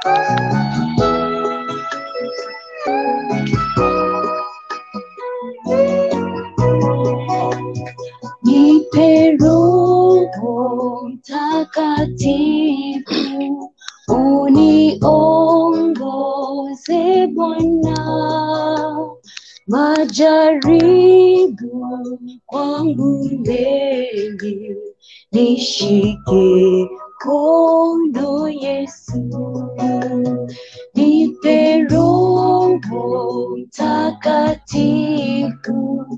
Nipe Roho Mtakatifu, uniongoze Bwana, majaribu kwangu mengi, nishike mkono Yesu, nipe Roho Mtakatifu,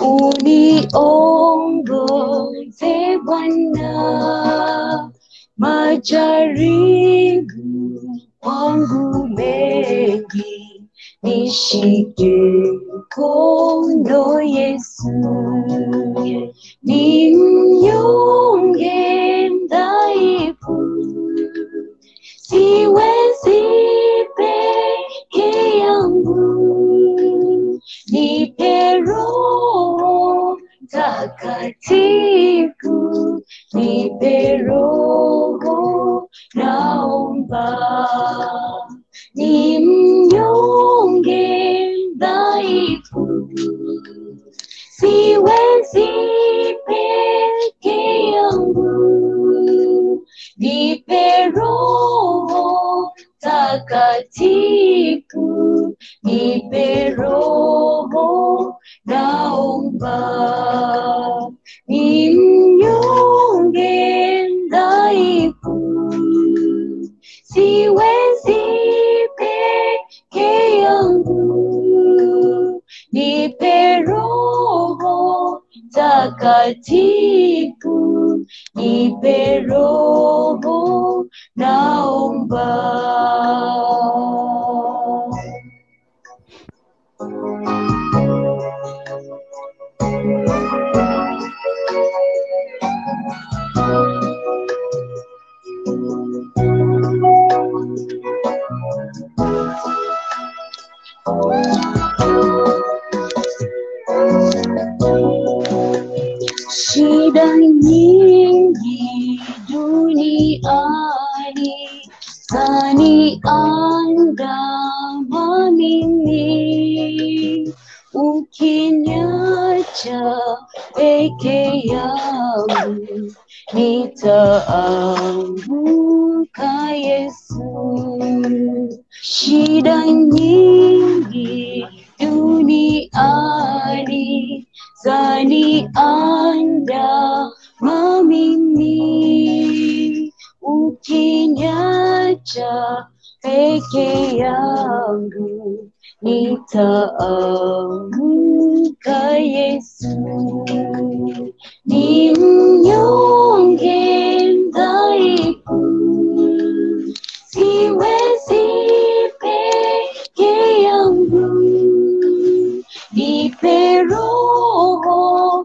uniongoze Bwana, majaribu kwangu mengi, nishike mkono Yesu, ni mnyonge dhaifu, siwezi peke yangu, nipe Roho Mtakatifu, nipe Roho, naomba ni mnyonge dhaifu, siwezi peke yangu, nipe Roho Takatifu, nipe Roho, naomba ni mnyonge dhaifu, siwezi peke yangu, nipe Roho Takatifu, nipe Roho, naomba. Shida nyingi duniani zaniandama mimi, ukiniacha peke yangu nitaanguka Yesu. Shida nyingi duniani zaniandama mimi, ukiniacha peke yangu nitaanguka Yesu. Ni mnyonge dhaifu, siwezi peke yangu, nipe Roho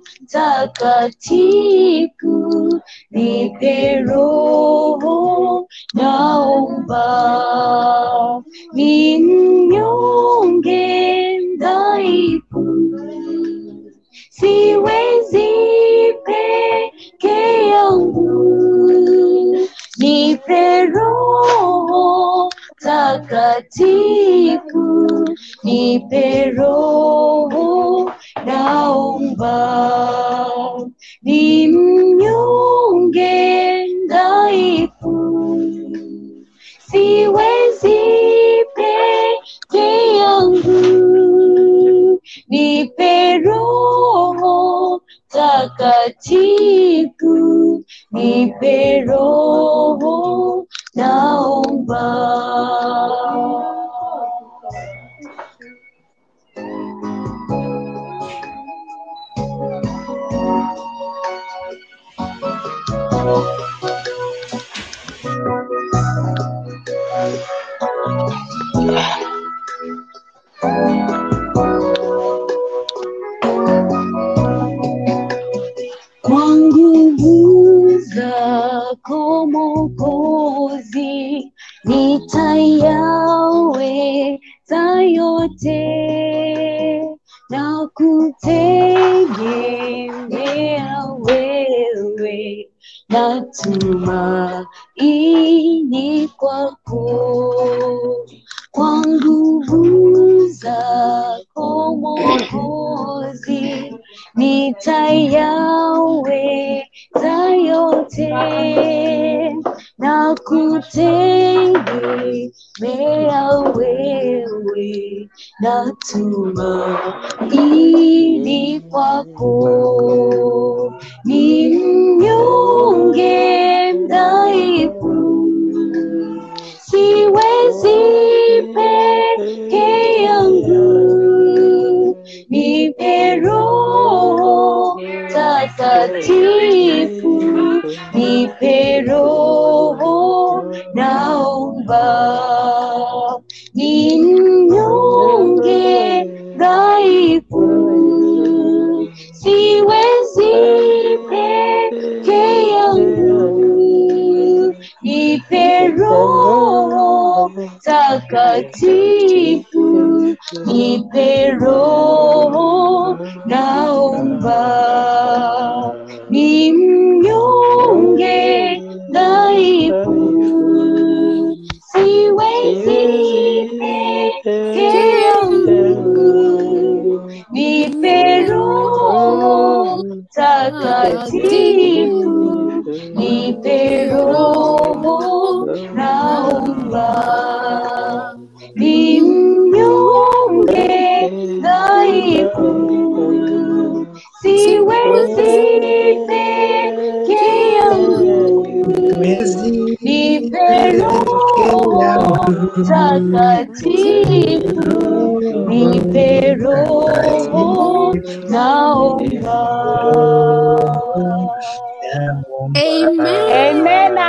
Takatifu, nipe Roho, naomba ni mnyonge dhaifu, siwezi peke yangu, nipe Roho Takatifu, nipe Roho, naomba ni mnyonge dhaifu, siwezi peke yangu, nipe Roho Takatifu, nipe Roho, naomba. Kwa nguvu zako Mwokozi, nitayaweza yote na kutegemea wewe, natumaini ini kwako kwa nguvu zako Mwokozi, nitayaweza yote na kutegemea wewe, natumaini kwako, ni mnyonge mdhaifu siwezi peke yangu, nipe Roho Takatifu, nipe Roho, naomba ni mnyonge dhaifu, siwezi peke yangu, nipe Roho Takatifu, nipe Roho, naomba ni mnyonge dhaifu, siwezi peke yangu, nipe Roho Takatifu, nipe Roho, naomba ni mnyonge dhaifu, siwezi peke yangu, nipe Roho Takatifu, nipe Roho, naomba. Amena.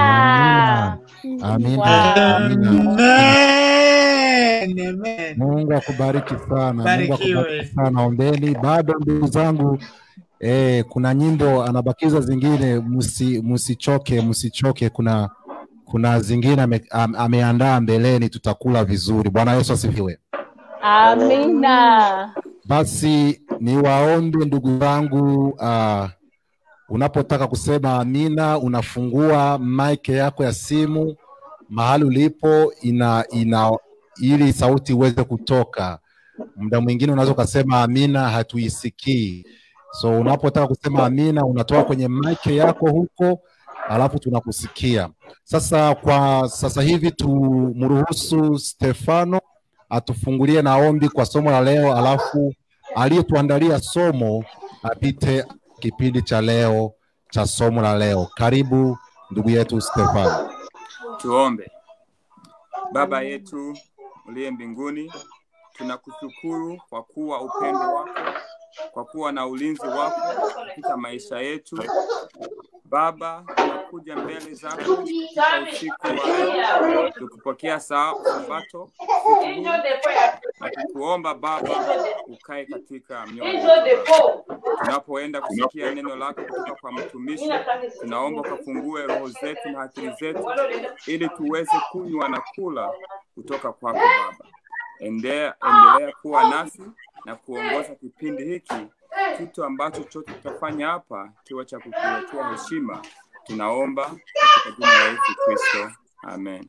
Amina. Amina. Amen. Amen. Mungu akubariki sana. Mungu Barikiwe. akubariki sana. Ombeni bado ndugu zangu eh, kuna nyimbo anabakiza zingine, msi msichoke, msichoke. Kuna kuna zingine ame, am, ameandaa mbeleni, tutakula vizuri. Bwana Yesu asifiwe. Amina. Basi niwaombe ndugu zangu, uh, unapotaka kusema amina, unafungua mic yako ya simu mahali ulipo, ina, ina ili sauti iweze kutoka. Muda mwingine unaweza ukasema amina, hatuisikii. So unapotaka kusema amina, unatoa kwenye mic yako huko, alafu tunakusikia. Sasa kwa sasa hivi tumruhusu Stefano atufungulie na ombi kwa somo la leo, alafu aliyetuandalia somo apite kipindi cha leo cha somo la leo. Karibu ndugu yetu Stefano. Tuombe. Baba yetu uliye mbinguni, tunakushukuru kwa kuwa upendo wako, kwa kuwa na ulinzi wako katika maisha yetu. Baba, tunakuja mbele zako katika usiku wa leo, tukupokea saa sabato usiku huu, na tukuomba Baba ukae katika mioyo yetu. Tunapoenda kusikia neno lako kutoka kwa mtumishi, tunaomba ukafungue roho zetu na akili zetu, ili tuweze kunywa na kula kutoka kwako Baba. Endea, endelea kuwa nasi na kuongoza kipindi hiki, kitu ambacho chote tutafanya hapa kiwe cha kukuletea heshima. Tunaomba katika jina la Yesu Kristo, amen.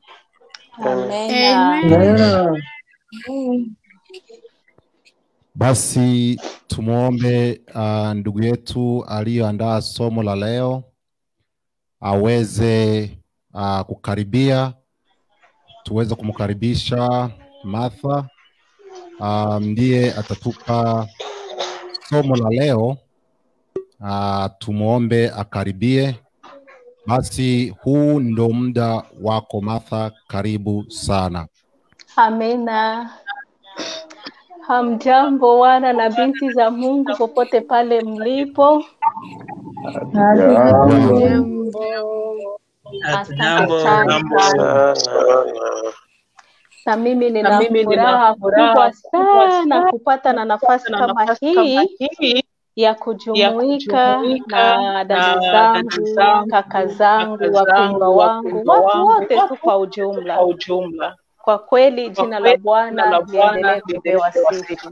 Amena. Basi tumwombe uh, ndugu yetu aliyoandaa somo la leo aweze uh, kukaribia, tuweze kumkaribisha Martha. Uh, ndiye atatupa somo la leo. Uh, tumwombe akaribie. Basi huu ndo muda wako Martha, karibu sana. Amina. Hamjambo wana na binti za Mungu popote pale mlipo. Hatujambo. Asante sana. Na mimi nina furaha kubwa sana kupata na nafasi kama hii ya kujumuika na dada zangu, kaka zangu, wapendwa wangu, watu wote tu kwa ujumla. Kwa kweli jina la Bwana liendelee kupewa sifa.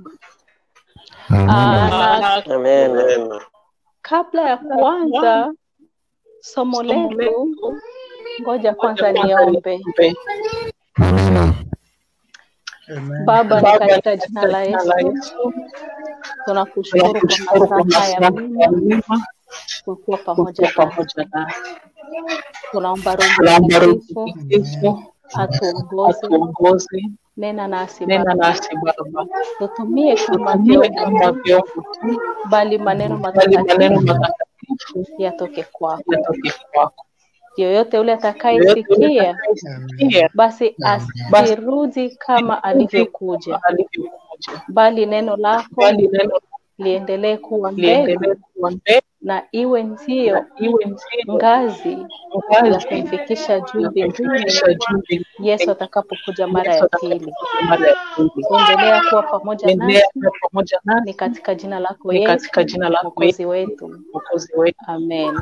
Ah, na kabla ya kuanza somo letu, Ngoja kwanza niombe. Amina. Baba, ni katika jina la Yesu tunakushukuru kwa masaa haya mema kukuwa pamoja nasi. Tunaomba Roho Mtakatifu atuongoze, nena nasi Baba, tutumie kama vyombo, bali maneno matakatifu yatoke kwako. Yoyote yule atakayesikia basi asirudi kama alivyokuja, bali neno lako liendelee kuwa mbegu na iwe ndio ngazi ya kumfikisha juu mbinguni Yesu atakapokuja mara ya pili. Endelea kuwa pamoja nasi, ni katika jina lako Yesu mwokozi wetu, amen.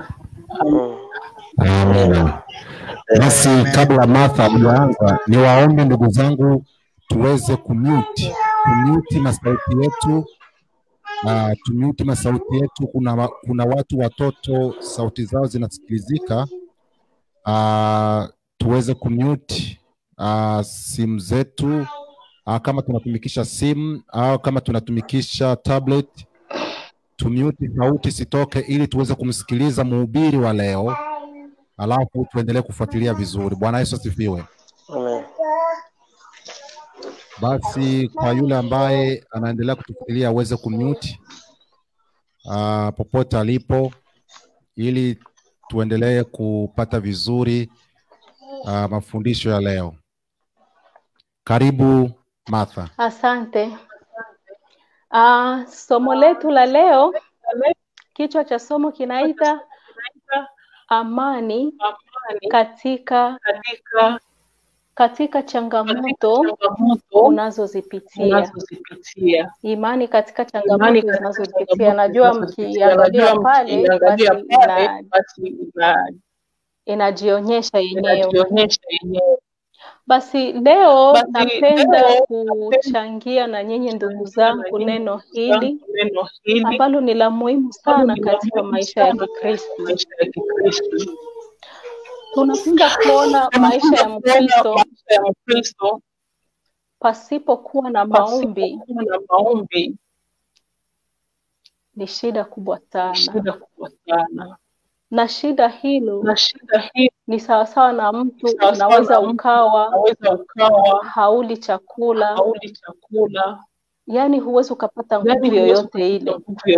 Amina. Basi kabla Martha hajaanza, niwaombe ndugu zangu tuweze kumute kumute masauti yetu uh, tumute masauti yetu. Kuna, wa- kuna watu watoto sauti zao zinasikilizika uh, tuweze kumute uh, simu zetu uh, kama tunatumikisha simu au kama tunatumikisha tablet tumute sauti sitoke, ili tuweze kumsikiliza mhubiri wa leo, alafu tuendelee kufuatilia vizuri. Bwana Yesu asifiwe. Amen. Basi kwa yule ambaye anaendelea kutufuatilia aweze kumute uh, popote alipo, ili tuendelee kupata vizuri uh, mafundisho ya leo. Karibu Martha. Asante. Uh, somo letu la leo, kichwa cha somo kinaita amani katika katika changamoto unazozipitia. Imani katika changamoto zinazozipitia. Najua mkiangalia pale, basi ina, inajionyesha yenyewe. Basi leo napenda kuchangia na nyinyi ndugu zangu neno hili ambalo ni la muhimu sana katika maisha ya Kikristo. Tunapenda kuona maisha ya Mkristo pasipokuwa na maombi ni shida kubwa sana, na shida hilo ni sawasawa na mtu unaweza ukawa hauli chakula, yaani huwezi ukapata nguvu yoyote ile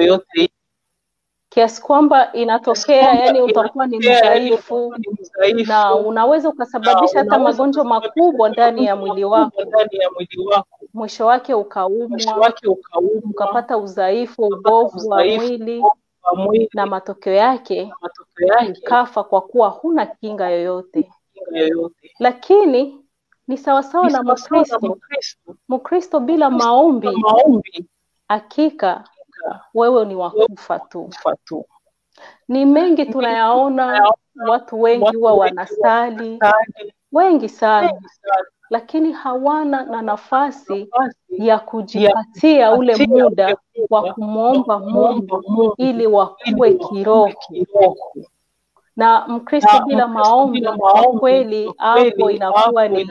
kiasi kwamba inatokea yani utakuwa ni mdhaifu na unaweza ukasababisha hata magonjwa makubwa ndani ya mwili wako, mwisho wake ukaumwa, ukapata udhaifu, ubovu wa mwili, na matokeo yake ukafa kwa kuwa huna kinga yoyote. Lakini ni sawasawa na Mkristo. Mkristo bila maombi, hakika wewe ni wakufa tu. Ni mengi tunayaona, watu wengi huwa wanasali wengi sana, lakini hawana na nafasi ya kujipatia ule muda wa kumwomba Mungu ili wakue kiroho. Na Mkristo bila maombi, kwa kweli hapo inakuwa ni,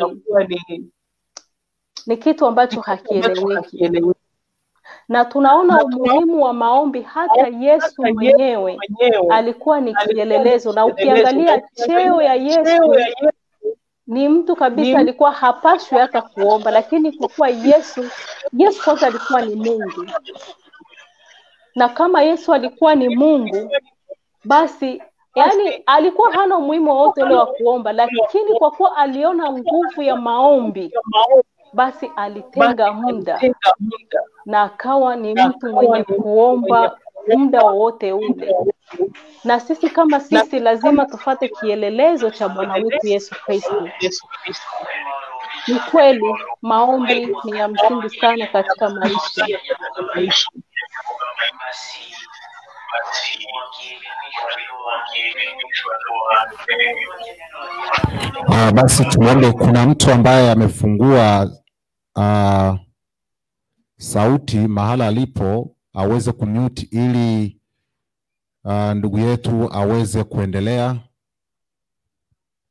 ni kitu ambacho hakieleweki na tunaona umuhimu wa maombi. Hata Yesu mwenyewe alikuwa ni kielelezo, na ukiangalia cheo ya Yesu ni mtu kabisa, alikuwa hapashwi hata kuomba, lakini kwa kuwa Yesu Yesu kwanza alikuwa ni Mungu, na kama Yesu alikuwa ni Mungu, basi yani alikuwa hana umuhimu wowote ule wa kuomba, lakini kwa kuwa aliona nguvu ya maombi, basi alitenga muda na akawa ni mtu mwenye kuomba muda wowote ule. Na sisi kama sisi lazima tufate kielelezo cha Bwana wetu Yesu Kristo. Ni kweli maombi ni ya msingi sana katika maisha, Uh, basi tuombe. Kuna mtu ambaye amefungua uh, sauti mahala alipo aweze kumute ili uh, ndugu yetu aweze kuendelea.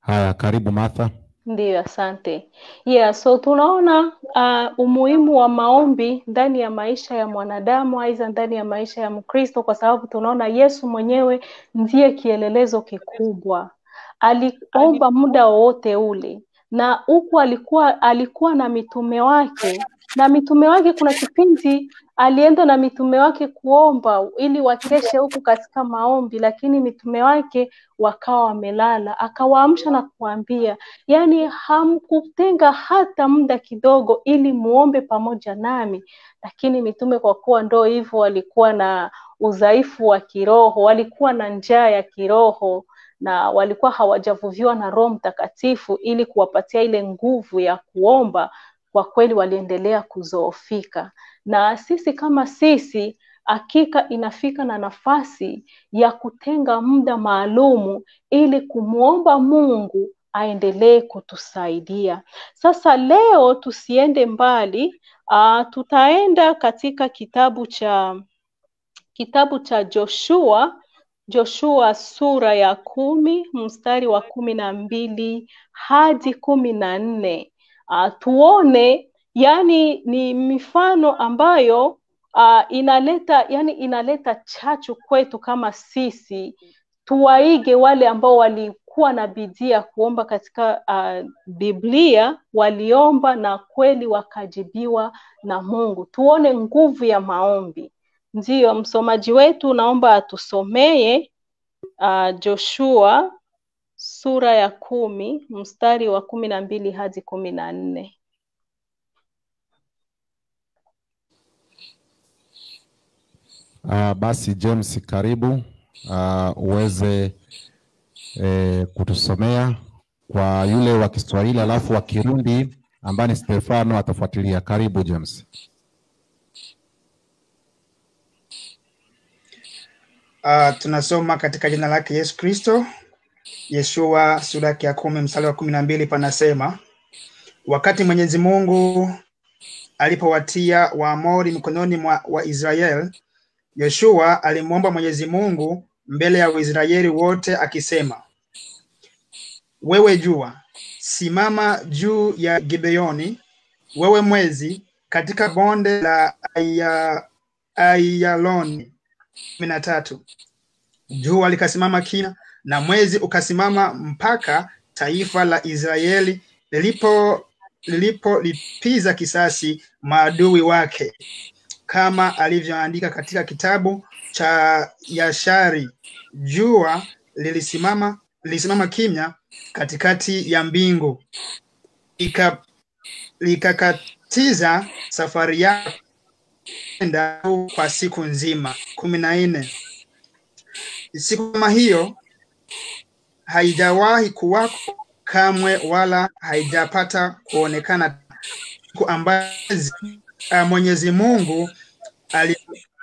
Haya, karibu Martha. Ndiyo, asante. Yeah, so tunaona uh, umuhimu wa maombi ndani ya maisha ya mwanadamu aidha ndani ya maisha ya Mkristo, kwa sababu tunaona Yesu mwenyewe ndiye kielelezo kikubwa. Aliomba muda wowote ule, na huku alikuwa alikuwa na mitume wake, na mitume wake, kuna kipindi alienda na mitume wake kuomba ili wakeshe huku katika maombi, lakini mitume wake wakawa wamelala. Akawaamsha na kuambia, yaani hamkutenga hata muda kidogo ili muombe pamoja nami. Lakini mitume kwa kuwa ndo hivyo, walikuwa na udhaifu wa kiroho, walikuwa na njaa ya kiroho na walikuwa hawajavuviwa na Roho Mtakatifu ili kuwapatia ile nguvu ya kuomba. Kwa kweli waliendelea kuzoofika, na sisi kama sisi hakika inafika na nafasi ya kutenga muda maalumu ili kumwomba Mungu aendelee kutusaidia. Sasa leo tusiende mbali, uh, tutaenda katika kitabu cha kitabu cha Joshua Joshua sura ya kumi mstari wa kumi na mbili hadi kumi na nne. Uh, tuone yani ni mifano ambayo uh, inaleta yani inaleta chachu kwetu kama sisi tuwaige wale ambao walikuwa na bidii ya kuomba katika uh, Biblia, waliomba na kweli wakajibiwa na Mungu. Tuone nguvu ya maombi. Ndiyo, msomaji wetu naomba atusomee uh, Joshua sura ya kumi mstari wa kumi na mbili hadi kumi na nne. Uh, basi James, karibu uh, uweze eh, kutusomea kwa yule wa Kiswahili alafu wa Kirundi ambaye ni Stefano atafuatilia. Karibu James. Uh, tunasoma katika jina lake Yesu Kristo. Yeshua sura yake ya kumi mstari wa kumi na mbili panasema, wakati Mwenyezi Mungu alipowatia Waamori mikononi mwa Waisraeli, Yoshua alimwomba Mwenyezi Mungu mbele ya Waisraeli wote akisema, wewe jua, simama juu ya Gibeoni, wewe mwezi katika bonde la Aya, Ayaloni. kumi na tatu. Jua likasimama kina na mwezi ukasimama mpaka taifa la Israeli lilipo lilipolipiza kisasi maadui wake, kama alivyoandika katika kitabu cha Yashari. Jua lilisimama lilisimama kimya katikati ya mbingu, ika likakatiza safari yake enda kwa siku nzima. kumi na nne. Siku kama hiyo haijawahi kuwako kamwe, wala haijapata kuonekana, siku ambayo uh, Mwenyezi Mungu ali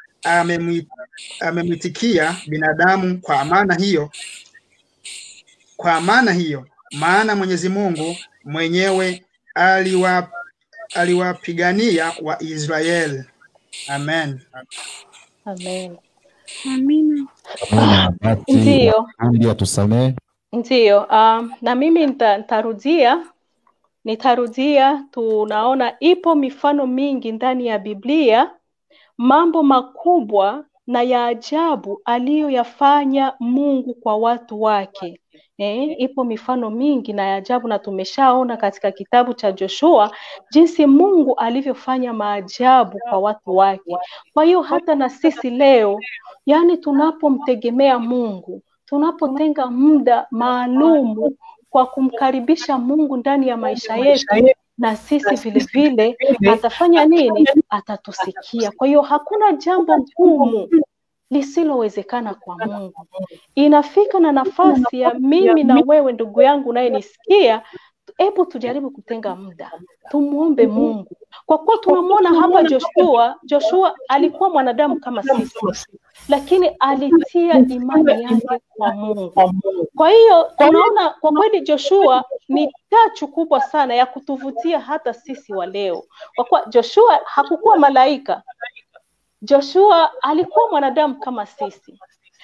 amemwitikia binadamu kwa maana hiyo kwa maana hiyo, maana Mwenyezi Mungu mwenyewe aliwa aliwapigania Waisraeli. Amen. Amen. Amina. Amina. Basi Ndiyo. Kirundi atusamee. Ndiyo, um, na mimi nita- nitarudia nitarudia. Tunaona ipo mifano mingi ndani ya Biblia, mambo makubwa na ya ajabu aliyoyafanya Mungu kwa watu wake. Eh, ipo mifano mingi na ya ajabu na tumeshaona katika kitabu cha Joshua jinsi Mungu alivyofanya maajabu kwa watu wake. Kwa hiyo hata na sisi leo, yani tunapomtegemea Mungu, tunapotenga muda maalumu kwa kumkaribisha Mungu ndani ya maisha yetu, na sisi vile vile atafanya nini? Atatusikia. Kwa hiyo hakuna jambo gumu lisilowezekana kwa Mungu. Inafika na nafasi ya mimi na wewe, ndugu yangu unayenisikia, hebu tujaribu kutenga muda tumwombe Mungu, kwa kuwa tunamwona hapa Joshua. Joshua alikuwa mwanadamu kama sisi, lakini alitia imani yake kwa Mungu. Kwa hiyo tunaona kwa kweli Joshua ni chachu kubwa sana ya kutuvutia hata sisi wa leo, kwa kuwa Joshua hakukuwa malaika. Joshua alikuwa mwanadamu kama sisi,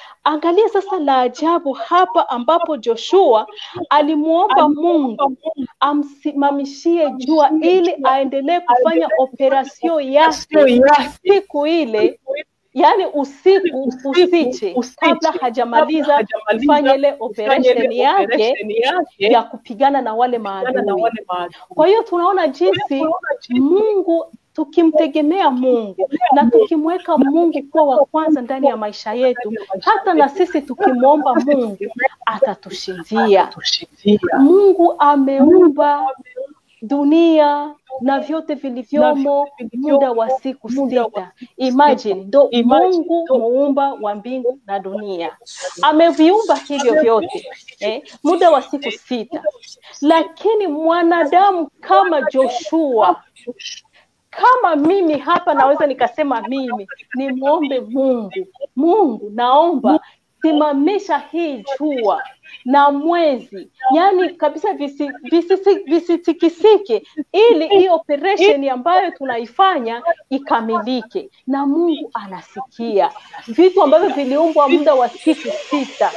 Angalia sasa la ajabu hapa ambapo Joshua alimwomba Mungu amsimamishie jua ili aendelee kufanya operasio yake siku ile, yaani usiku usiche, kabla hajamaliza kufanya ile operation yake ya kupigana na wale maadui. Kwa hiyo tunaona jinsi Mungu tukimtegemea Mungu na tukimweka Mungu kuwa wa kwanza ndani ya maisha yetu, hata na sisi tukimwomba Mungu atatushindia. Mungu ameumba dunia na vyote vilivyomo muda wa siku sita. Imagine, ndo Mungu muumba wa mbingu na dunia ameviumba hivyo vyote eh, muda wa siku sita, lakini mwanadamu kama Joshua kama mimi hapa naweza nikasema mimi nimwombe Mungu, Mungu naomba simamisha hii jua na mwezi, yani kabisa visitikisike visi, visi ili hii operation ambayo tunaifanya ikamilike, na Mungu anasikia vitu ambavyo viliumbwa muda wa siku sita.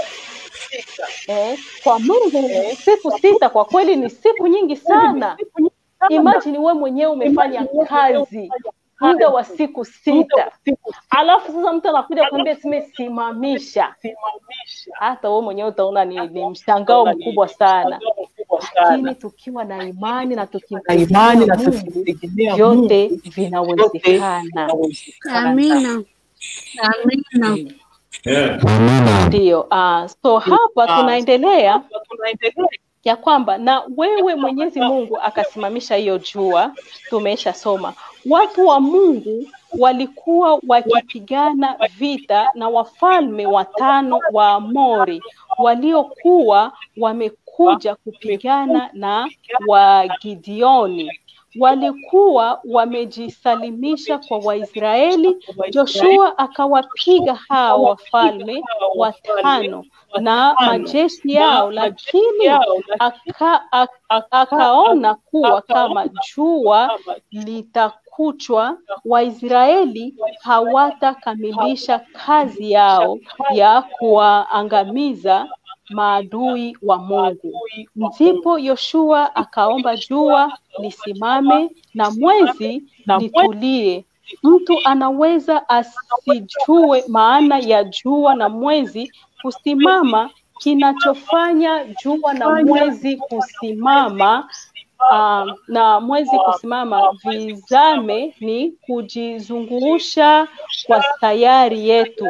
Eh, kwa Mungu siku sita kwa kweli ni siku nyingi sana. Imagine we mwenyewe umefanya kazi muda wa siku sita, alafu sasa mtu anakuja kuambia simesimamisha. Hata wewe mwenyewe utaona ni, ni mshangao mkubwa sana, lakini tukiwa na imani na tukimtegemea Mungu vyote vinawezekana. Amina. Amina. Amina. Ndio. Uh, so hapa tunaendelea ya kwamba na wewe Mwenyezi Mungu akasimamisha hiyo jua. Tumesha soma watu wa Mungu walikuwa wakipigana vita na wafalme watano wa Amori waliokuwa wamekuja kupigana na Wagideoni walikuwa wamejisalimisha kwa Waisraeli. Joshua akawapiga hao wafalme watano na majeshi yao, lakini aka, aka, akaona kuwa kama jua litakuchwa, Waisraeli hawatakamilisha kazi yao ya kuwaangamiza maadui wa Mungu. Ndipo Yoshua akaomba jua lisimame na mwezi litulie. Mtu anaweza asijue maana ya jua na mwezi kusimama. Kinachofanya jua na mwezi kusimama uh, na mwezi kusimama vizame ni kujizungusha kwa sayari yetu.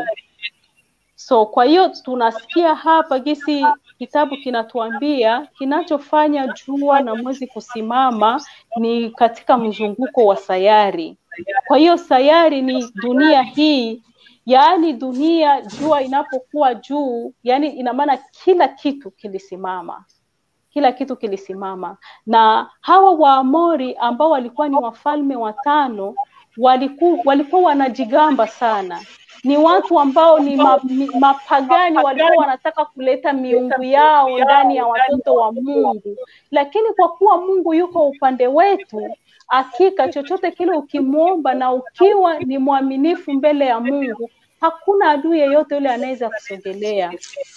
So kwa hiyo tunasikia hapa gisi kitabu kinatuambia kinachofanya jua na mwezi kusimama ni katika mzunguko wa sayari. Kwa hiyo sayari ni dunia hii, yaani dunia, jua inapokuwa juu, yaani ina maana kila kitu kilisimama, kila kitu kilisimama. Na hawa Waamori ambao walikuwa ni wafalme watano walikuwa, walikuwa wanajigamba sana ni watu ambao ni ma, mi, mapagani walikuwa wanataka kuleta miungu yao ndani ya watoto wa Mungu, lakini kwa kuwa Mungu yuko upande wetu, hakika chochote kile ukimwomba na ukiwa ni mwaminifu mbele ya Mungu, hakuna adui yeyote yule anaweza kusogelea.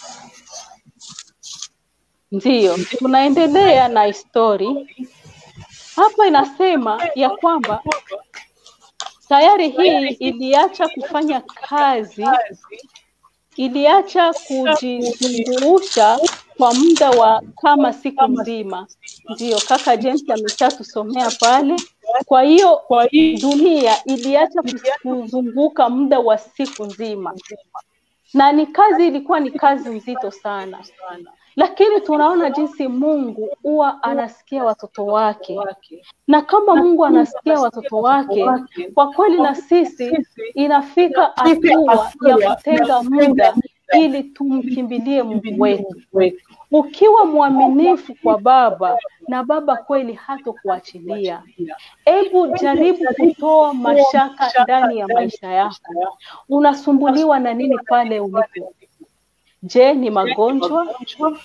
Ndiyo, tunaendelea na histori hapa. Inasema ya kwamba sayari hii iliacha kufanya kazi, iliacha kujizungusha kwa muda wa kama siku nzima. Ndiyo, kaka James ameshatusomea pale. Kwa hiyo dunia iliacha kuzunguka muda wa siku nzima, na ni kazi, ilikuwa ni kazi nzito sana lakini tunaona jinsi Mungu huwa anasikia watoto wake, na kama Mungu anasikia watoto wake, kwa kweli na sisi inafika hatua ya kutenga muda ili tumkimbilie Mungu wetu. Ukiwa mwaminifu kwa Baba na Baba kweli hatokuachilia. Hebu jaribu kutoa mashaka ndani ya maisha yako. Unasumbuliwa na nini pale ulipo? Je, ni magonjwa?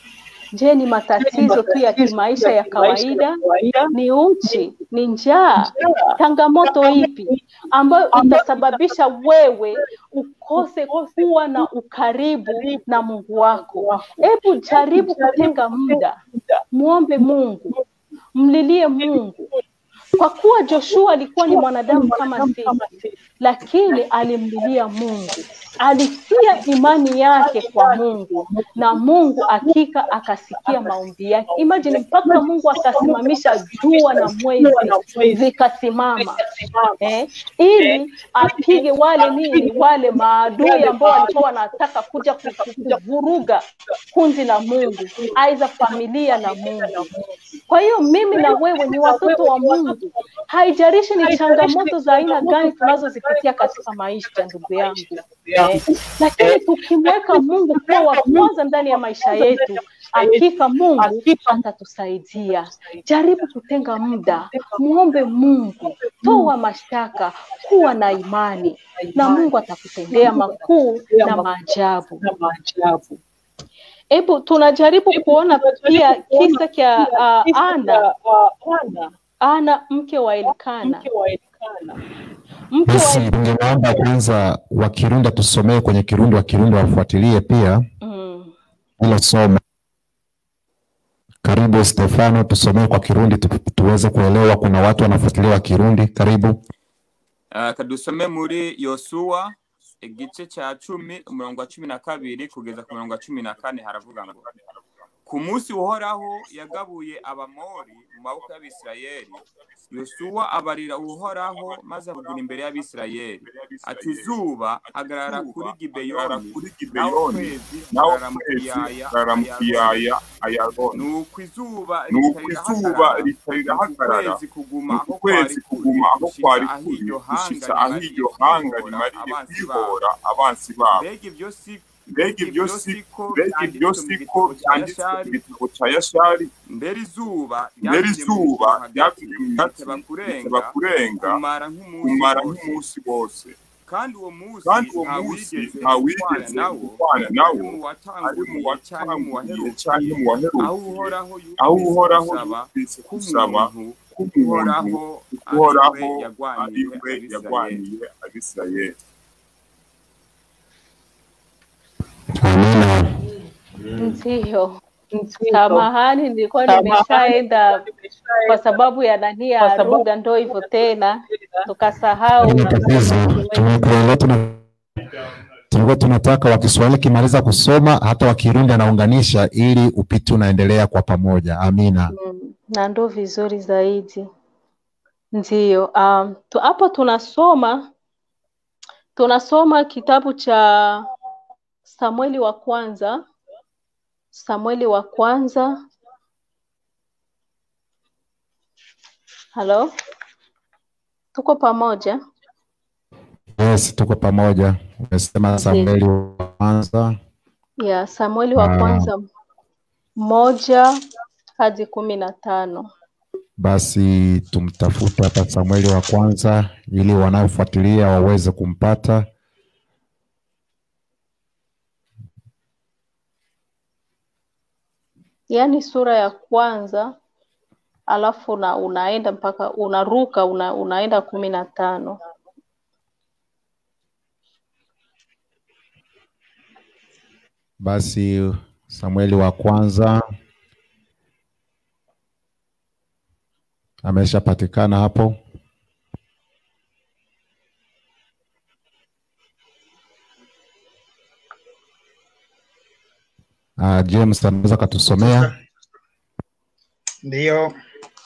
Je, ni matatizo tu ya kimaisha ya kawaida? Ni uchi? Ni njaa? Changamoto ipi ambayo itasababisha wewe ukose kuwa na ukaribu na Mungu wako? Hebu jaribu kutenga muda, muombe Mungu, mlilie Mungu, kwa kuwa Joshua alikuwa ni mwanadamu kama sisi, lakini alimlilia Mungu, alitia imani yake kwa Mungu na Mungu hakika akasikia maombi yake. Imagine mpaka Mungu akasimamisha jua na mwezi zikasimama eh, ili apige wale nini, wale maadui ambao walikuwa wanataka kuja ku- ku- kuvuruga kundi la Mungu, aidha familia na Mungu. Kwa hiyo mimi na wewe ni watoto wa Mungu, haijalishi ni changamoto za aina gani tunazozipitia katika maisha, ndugu yangu eh, lakini tukimweka Mungu kuwa wa kwanza ndani ya maisha yetu, hakika Mungu atatusaidia. Jaribu kutenga muda, muombe Mungu, toa mashtaka, kuwa na imani na Mungu atakutendea makuu na maajabu. Hebu tunajaribu kuona pia kisa cha uh, Ana, Ana mke wa Elikana. Mke Basi wa ningeomba kwanza wa Kirundi tusomee kwenye Kirundi, wa Kirundi wafuatilie pia mm, hilo somo. Karibu Stefano, tusomee kwa Kirundi tu, tuweze kuelewa. Kuna watu wanafuatilia wa Kirundi. Karibu. Uh, kadusome muri yosuwa igice cya cumi umurongo wa cumi na kabiri kugeza ku murongo wa cumi na kane haravuga ngo ku munsi uhoraho yagabuye abamori mu maboko y'abisirayeli yosuwa abarira uhoraho maze avugura imbere y'abisirayeli ati zuba hagarara kuri gibeyoni nawe ukwezi hagarara mu kiyaya kiyaya ayabona nuko izuba nuko izuba ritarahagarara ukwezi kuguma aho ukwezi kuguma aho kwari kuri gushitsa gushitsa aho iryo hanga rimariye kwihora abansi babo mbega ibyo si mbega ibyo si mbega ibyo siko byanditswe mu gitabo cya yashari mbere izuba mbere izuba ryatumye mu riteba riteba kurenga kurenga kumara nk'umunsi kumara wose. nk'umunsi wose kandi uwo munsi kandi uwo nta munsi wigeze nta upfana wigeze nawo gupfana nawo ari mu ari mu watanguriye watangiye cyangwa mu cyangwa waherukiye mu waherukiye aho aho uhoraho uhoraho yumvise yumvise gusaba gusaba k'umuntu k'umuntu uhoraho uhoraho ari we ari yagwaniye we abisirayeli yagwaniye abisirayeli Amina. Ndiyo, samahani, nilikuwa nimeshaenda kwa sababu ya nani ya lugha, ndo hivyo tena tukasahau. Haina tatizo. Tumekuelewa, tuna tulikuwa tunataka wa Kiswahili kimaliza kusoma, hata wa Kirundi anaunganisha ili upiti unaendelea kwa pamoja. Amina. Mm, na ndo vizuri zaidi. Ndiyo, um, tu, hapo tunasoma tunasoma kitabu cha Samueli wa kwanza, Samueli wa kwanza. Halo, tuko pamoja? Yes, tuko pamoja. Umesema Samueli wa kwanza. ya Samueli wa Ah. kwanza moja hadi kumi na tano. Basi tumtafute hapa Samueli wa kwanza ili wanaofuatilia waweze kumpata. Yaani sura ya kwanza alafu una, unaenda mpaka unaruka una, unaenda kumi na tano. Basi Samueli wa kwanza ameshapatikana hapo. Uh, James anaweza katusomea. Ndiyo,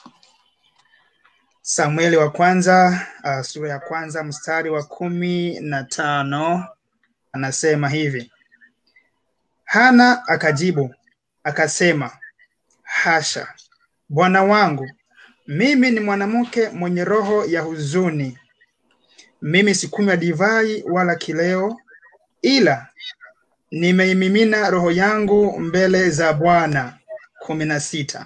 Samueli wa kwanza uh, sura ya kwanza mstari wa kumi na tano anasema hivi: Hana akajibu akasema, hasha, bwana wangu, mimi ni mwanamke mwenye roho ya huzuni. Mimi sikunywa divai wala kileo, ila nimeimimina roho yangu mbele za Bwana. kumi na sita.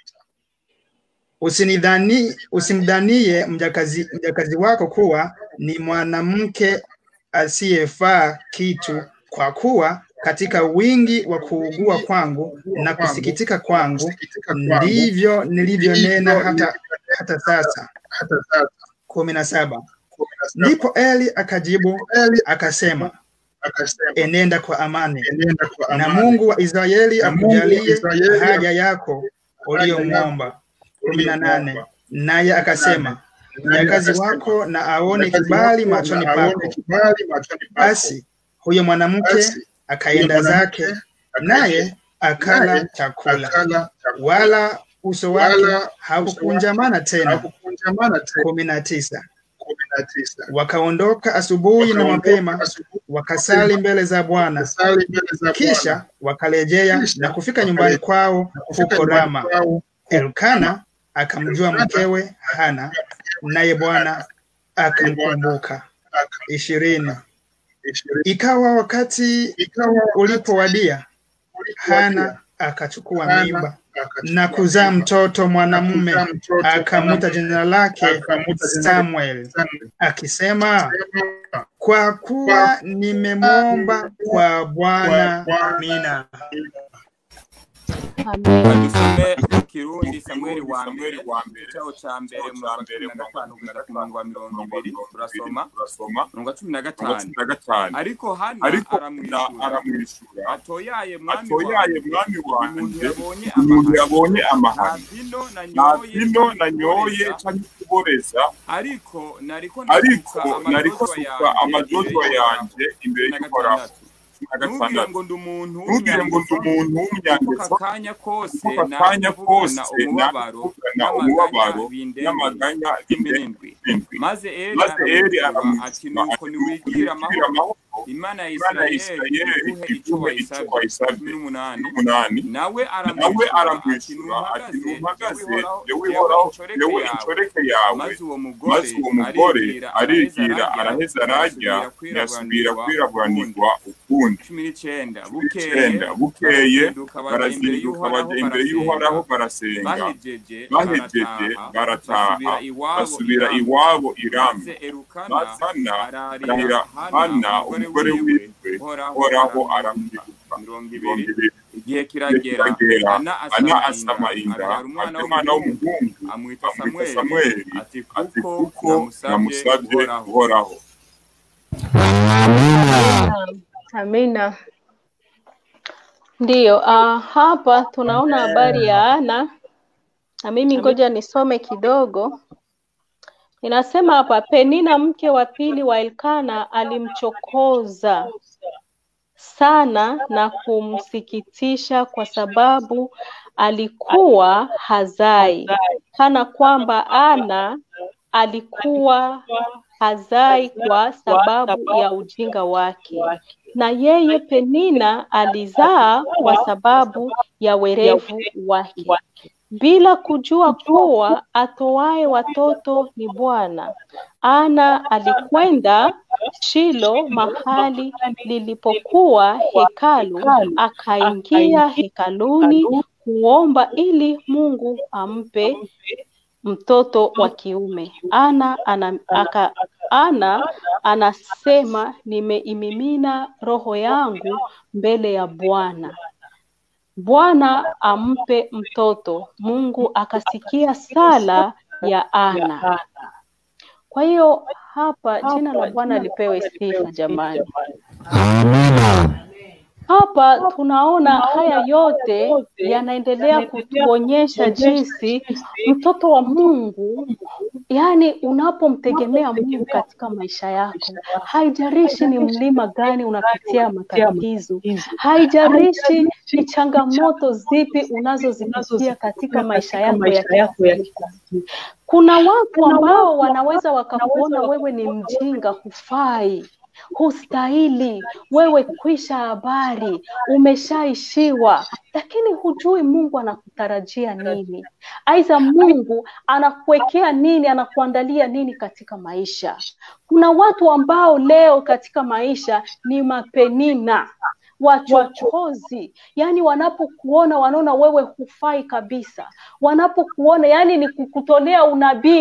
Usinidhani, usimdhanie mjakazi, mjakazi wako kuwa ni mwanamke asiyefaa kitu, kwa kuwa katika wingi wa kuugua kwangu na kusikitika kwangu, ndivyo nilivyonena hata, hata sasa. kumi na saba. Ndipo Eli akajibu akasema, enenda kwa amani, na Mungu wa Israeli akujalie haja yako uliyomwomba. kumi na nane. Naye akasema, mjakazi wako na aone kibali machoni pako. Basi huyo mwanamke akaenda zake, naye akala chakula, wala uso wake haukunjamana tena. kumi na tisa. Wakaondoka asubuhi na mapema, wakasali mbele za Bwana, kisha wakarejea na kufika nyumbani kwao huko Rama. Elkana akamjua mkewe Hana, naye Bwana akamkumbuka. ishirini. Ikawa wakati ulipowadia, Hana akachukua mimba na kuzaa mtoto mwanamume, akamwita jina lake Samuel, akisema, kwa kuwa nimemwomba kwa Bwana. Amina. badusome mu kirundi samweli wa mbere igitabo ca mbere mirongo cumi na gatanu kugera ku murongo wa mirongo ibiri turasoma mirongo wa cumi na gatanu ariko hana ariko aramwishura aramwishura atoyaye mwami atoyaye wanjye mwami umuntu wanjye yabonye umuntu amahano yabonye nta amahano vino nta nanyoye vino nanyoye canke kuboreza ariko nariko ariko nariko amajozwa suka amajozwa yanjye yanje imbere na y'uhoraho gatandatu na ntugire gatandatu ngo ndi umuntu ntugire ngo ndi umuntu kuko w'umunyangeso akanya kose kuko akanya kose nakuvugana umubabaro nakuvugana umubabaro bindembe n'amaganya cumi n'indwi bindwi maze eri maze eri aramwishura ati nuko niwigira amahoro amahoro imana ya imana ya isirayeli isirayeli iguhe icyo iguhe icyo wayisabye wayisabye cumi n'umunani umunani nawe nawe aramwishyura ati aramwishyura ati ntuhagaze ntuhagaze yewe yewe ihoraho ihoraho yewe yewe inshoreke inshoreke yawe yawe maze uwo mugore maze uwo mugore arigira arigira araheza araheza ararya ntiyasubira kwiraburanirwa ukundi cumi n'icyenda icyenda bukeye barazinduka bajya imbere y'uhoraho barasenga bahejeje bahejeje barataha basubira iwabo i rama maze erukana bazana ararira arahira hana hana umugore wiwe uhoraho aramwibuka mirongo mirongo ibiri ibiri igihe kiragera kiragera ana ana asama asama inda inda abyara umwana abyara umwana w'umuhungu w'umuhungu amwita amwita samweli samweli ati ati kuko kuko namusabye namusabye uhoraho uhoraho Amina. Ndiyo, uh, hapa tunaona habari ya Ana na mimi ngoja nisome kidogo. Inasema hapa, Penina mke wa pili wa Elkana alimchokoza sana na kumsikitisha kwa sababu alikuwa hazai, kana kwamba Ana alikuwa hazai kwa sababu ya ujinga wake, na yeye Penina alizaa kwa sababu ya werevu wake, bila kujua kuwa atoaye watoto ni Bwana. Ana alikwenda Shilo, mahali lilipokuwa hekalu, akaingia hekaluni kuomba ili Mungu ampe mtoto wa kiume. Ana, ana, aka, ana anasema nimeimimina roho yangu mbele ya Bwana. Bwana ampe mtoto. Mungu akasikia sala ya Ana. Kwa hiyo hapa jina la Bwana lipewe sifa jamani. Amina. Hapa tunaona haya yote yanaendelea kutuonyesha jinsi mtoto wa Mungu, yani unapomtegemea Mungu katika maisha yako, haijalishi ni mlima gani unapitia matatizo, haijalishi ni changamoto zipi unazozipitia katika maisha yako ya kila siku. Kuna watu ambao wanaweza wakakuona wewe ni mjinga, hufai hustahili, wewe kwisha habari, umeshaishiwa, lakini hujui Mungu anakutarajia nini. Aidha, Mungu anakuwekea nini, anakuandalia nini katika maisha. Kuna watu ambao leo katika maisha ni mapenina wachokozi, yani wanapokuona wanaona wewe hufai kabisa, wanapokuona yani ni kukutolea unabii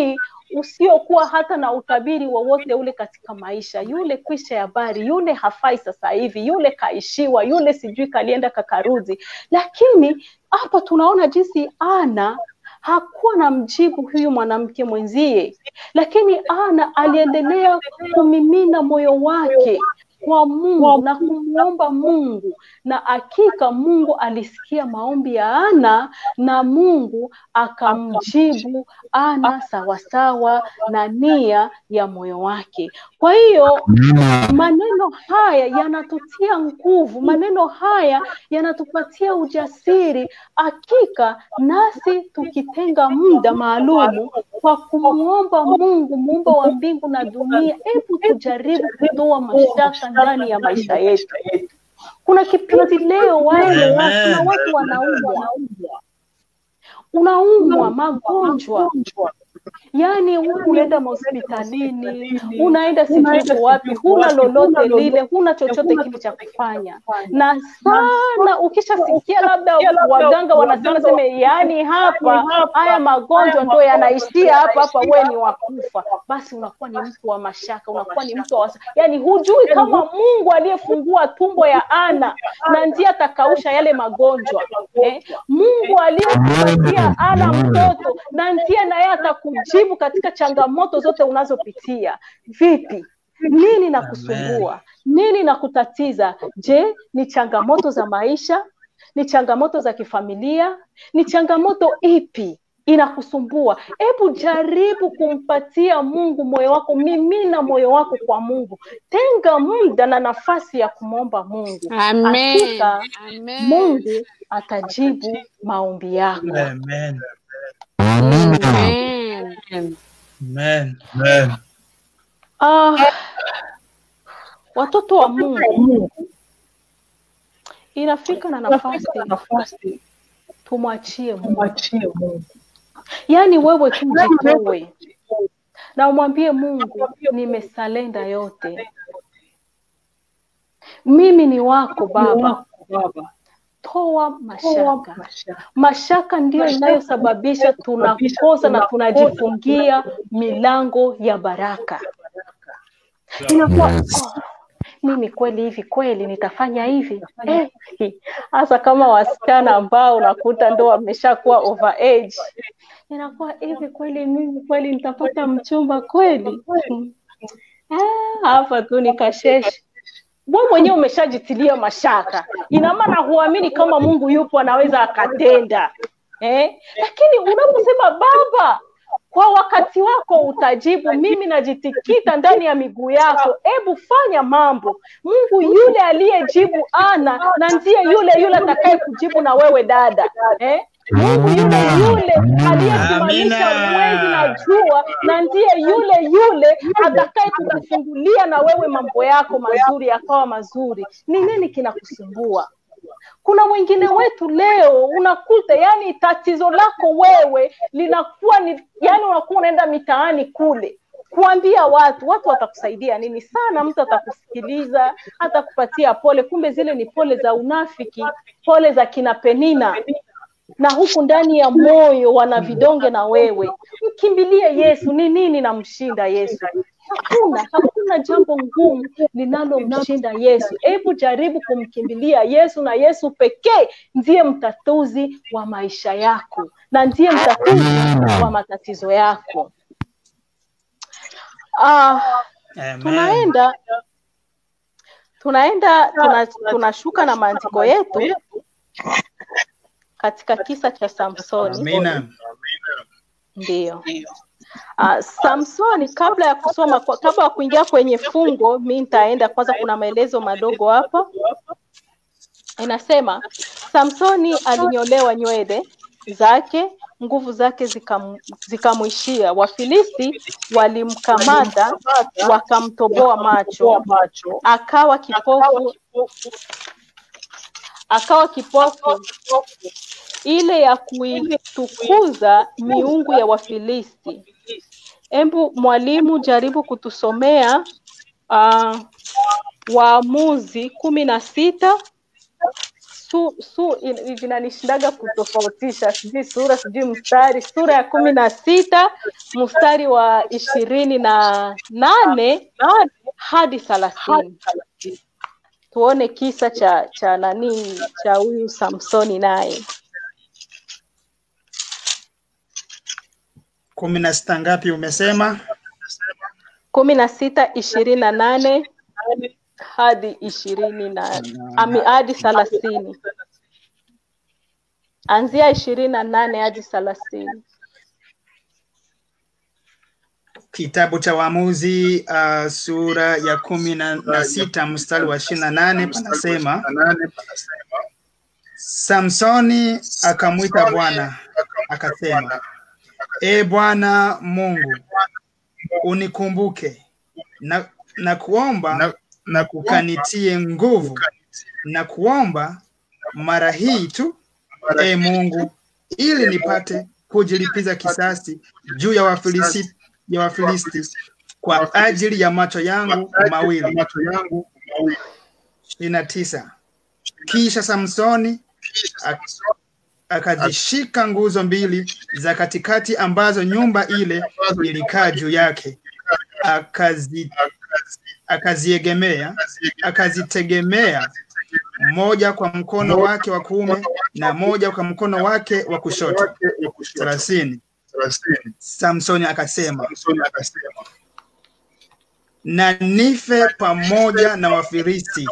usiokuwa hata na utabiri wowote ule katika maisha. Yule kwisha habari, yule hafai sasa hivi, yule kaishiwa, yule sijui kalienda kakarudi. Lakini hapa tunaona jinsi Ana hakuwa na mjibu huyu mwanamke mwenzie, lakini Ana aliendelea kumimina moyo wake kwa Mungu na kumwomba Mungu, na hakika Mungu alisikia maombi ya Ana na Mungu akamjibu Ana sawasawa na nia ya moyo wake. Kwa hiyo maneno haya yanatutia nguvu, maneno haya yanatupatia ujasiri. Hakika nasi tukitenga muda maalumu kwa kumwomba Mungu, muumba wa mbingu na dunia, hebu tujaribu kutoa mashaka ndani ya maisha yetu. Kuna kipindi leo wale kuna watu wanaumwa, unaumwa magonjwa yaani huku unaenda mahospitalini, unaenda sijui wapi, huna lolote lile, huna chochote kile cha kufanya, na sana ukishasikia labda waganga wanasema seme, yaani hapa haya magonjwa ndo yanaishia hapa hapa, wewe ni wakufa, basi unakuwa ni mtu wa mashaka, unakuwa ni mtu wa wasa, yaani hujui kama Mungu aliyefungua tumbo ya Ana na ndiye atakausha yale magonjwa eh? Mungu aliyempatia Ana mtoto na ndiye naye atakujibu katika changamoto zote unazopitia. Vipi? Nini na kusumbua? Nini na kutatiza? Je, ni changamoto za maisha? Ni changamoto za kifamilia? Ni changamoto ipi inakusumbua? Hebu jaribu kumpatia Mungu moyo wako, mimina moyo wako kwa Mungu, tenga muda na nafasi ya kumwomba Mungu. Amen. Hakika Amen. Mungu atajibu maombi yako. Amen. Amen. Amen. Amen. Ah, watoto wa Mungu, inafika na nafasi tumwachie Mungu. Yaani wewe tu jitoe na umwambie Mungu, nimesalenda yote, mimi ni wako Baba. Toa mashaka. Mashaka ndiyo inayosababisha tunakosa na tunajifungia milango ya baraka. Inakuwa oh, mimi kweli hivi kweli nitafanya hivi eh, hasa kama wasichana ambao unakuta ndo wameshakuwa over age, inakuwa hivi kweli mimi kweli nitapata mchumba kweli? Hmm. Ah, hapa tu ni kasheshe wewe mwenyewe umeshajitilia mashaka, ina maana huamini kama Mungu yupo anaweza akatenda eh? Lakini unaposema Baba, kwa wakati wako utajibu, mimi najitikita ndani ya miguu yako, hebu fanya mambo. Mungu yule aliyejibu Ana na ndiye yule yule atakaye kujibu na wewe dada eh? Mungu yule yule aliyesimamisha mwezi na jua na ndiye yule yule atakaye kukufungulia na wewe mambo yako mazuri yakawa mazuri. Ni nini kinakusumbua? Kuna wengine wetu leo unakuta, yani tatizo lako wewe linakuwa ni yani, unakuwa unaenda mitaani kule kuambia watu, watu watakusaidia nini? Sana mtu atakusikiliza, atakupatia pole, kumbe zile ni pole za unafiki, pole za kina Penina na huku ndani ya moyo wana vidonge na wewe. Mkimbilie Yesu. Ni nini namshinda Yesu? Hakuna, hakuna jambo ngumu linalomshinda Yesu. Hebu jaribu kumkimbilia Yesu, na Yesu pekee ndiye mtatuzi wa maisha yako na ndiye mtatuzi wa matatizo yako. Ah, tunaenda tunaenda tuna, tunashuka na maandiko yetu katika kisa cha Samsoni. Amina. Ndiyo. Uh, Samsoni, kabla ya kusoma kwa, kabla ya kuingia kwenye fungo, mi nitaenda kwanza, kuna maelezo madogo hapa. Inasema Samsoni alinyolewa nywele zake, nguvu zake zikam, zikamwishia. Wafilisti walimkamata wakamtoboa macho, akawa kipofu akawa kipofu ile ya kuitukuza miungu ya Wafilisti. Embu mwalimu, jaribu kutusomea uh, Waamuzi kumi na sita su, su in- vinanishindaga kutofautisha sijui sura sijui mstari sura ya kumi na sita mstari wa ishirini na nane hadi thelathini tuone kisa cha cha nani cha huyu samsoni naye kumi na sita ngapi umesema kumi na sita ishirini na nane hadi ishirini na ami, hadi thelathini anzia ishirini na nane hadi thelathini kitabu cha waamuzi uh, sura ya kumi na, na sita mstari wa ishirini na nane panasema samsoni akamwita bwana akasema e bwana mungu unikumbuke na, na kuomba na, na ukanitie nguvu na kuomba mara hii tu e mungu ili nipate kujilipiza kisasi juu ya wafilisti ya wafilisti kwa ajili ya macho yangu mawili ishirini na tisa kisha samsoni ak- akazishika nguzo mbili za katikati ambazo nyumba ile ilikaa juu yake akazi akaziegemea akazitegemea moja kwa mkono wake wa kuume na moja kwa mkono wake wa kushoto thelathini samsoni akasema na nife pamoja na wafilisti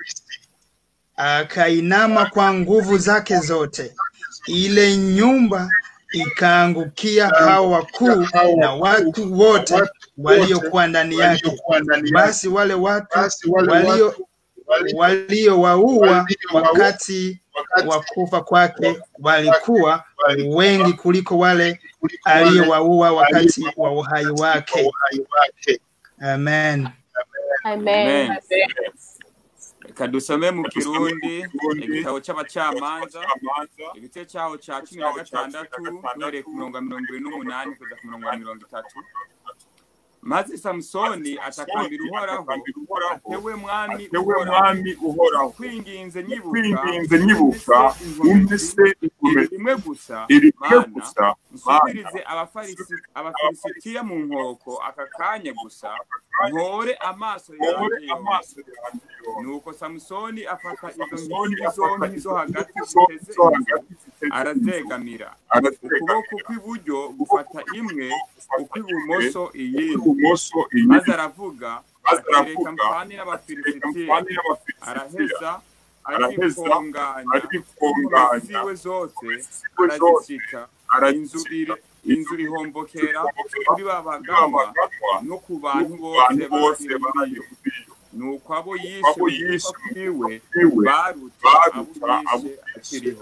akainama kwa nguvu zake zote ile nyumba ikaangukia hao wakuu na watu wote waliokuwa ndani yake basi wale watu walio waliowaua wakati wa kufa kwake walikuwa wengi kuliko wale aliowaua wakati wa uhai wake amen amen Amen. reka dusome mu kirundi igitabo cy'abacamanza igice cyaho cya cumi na gatandatu duhereye ku mirongo ya mirongo irindwi n'umunani kugeza ku mirongo ya mirongo itatu maze samusoni atakambira uhoraho atewe mwami uhoraho kwinginze kwinginze nyibuka umvise iri rimwe gusa iri rimwe mana gusa nsubirize abafarisi- abafilisitiya mu nkoko aka kanya gusa nkore amaso yanjye yose nuko samusoni afata izo nkingi zombi zo hagati ziteze inzu arazegamira ukuboko kw'iburyo gufata imwe ukw'ibumoso iyindi ibumoso maze aravuga Maze ati aravuga, reka mpane reka n'abafilisitiya mpane n'Abafilisitiya." araheza Araheza, arifunganya arifunganya, ziwe zose ziwe zose, arazisika inzu arazisika, iri- inzu ihombokera ihombokera kuri ba baganwa baganwa, no ku bantu no ku bose bantu bose bari bari iyo muri iyo. nuko abo yishe Abo mu yishe gupfa kwiwe kwiwe, baruta baruta abo abo yishe akiriho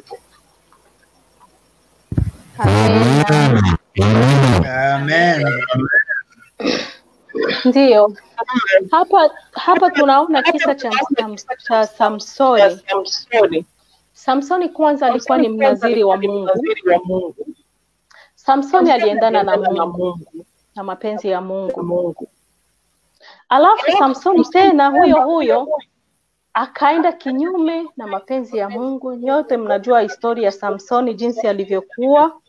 amen ndiyo hapa hapa tunaona kisa cha, cha, cha samsoni samsoni kwanza alikuwa ni mnaziri wa mungu samsoni aliendana na mungu na mapenzi ya mungu alafu samsoni tena huyo huyo akaenda kinyume na mapenzi ya mungu nyote mnajua historia ya samsoni jinsi alivyokuwa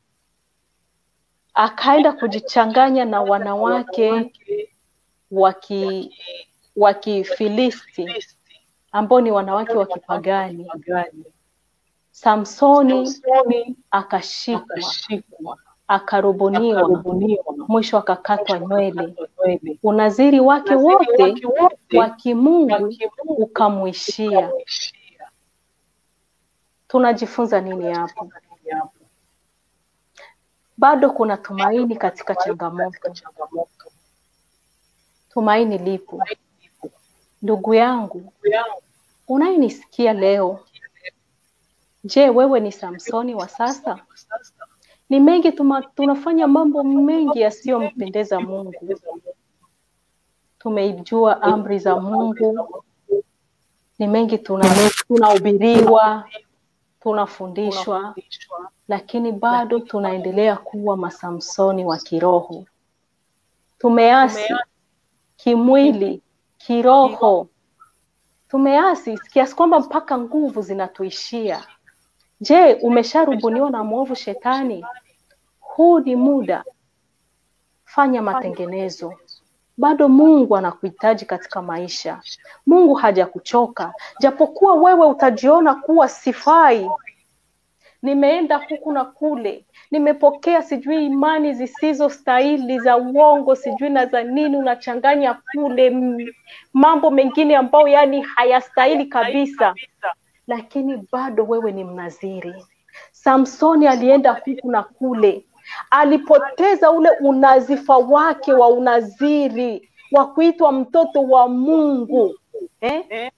akaenda kujichanganya na wanawake waki wa kifilisti ambao ni wanawake wa kipagani samsoni akashikwa akarubuniwa mwisho akakatwa nywele unaziri wake wote wa kimungu ukamwishia tunajifunza nini hapo bado kuna tumaini katika changamoto tumaini lipo ndugu yangu unayenisikia leo je wewe ni samsoni wa sasa ni mengi tuma, tunafanya mambo mengi yasiyompendeza mungu tumeijua amri za mungu ni mengi tuna- tunahubiriwa tunafundishwa lakini bado tunaendelea kuwa masamsoni wa kiroho tumeasi kimwili kiroho tumeasi kiasi kwamba mpaka nguvu zinatuishia. Je, umesharubuniwa na mwovu shetani? Huu ni muda, fanya matengenezo. Bado Mungu anakuhitaji katika maisha. Mungu hajakuchoka, japokuwa wewe utajiona kuwa sifai. Nimeenda huku na kule, nimepokea sijui imani zisizo stahili za uongo, sijui na za nini, unachanganya kule m- mambo mengine ambayo yani hayastahili kabisa, lakini bado wewe ni mnaziri. Samsoni alienda huku na kule, alipoteza ule unazifa wake wa unaziri wa kuitwa mtoto wa Mungu eh?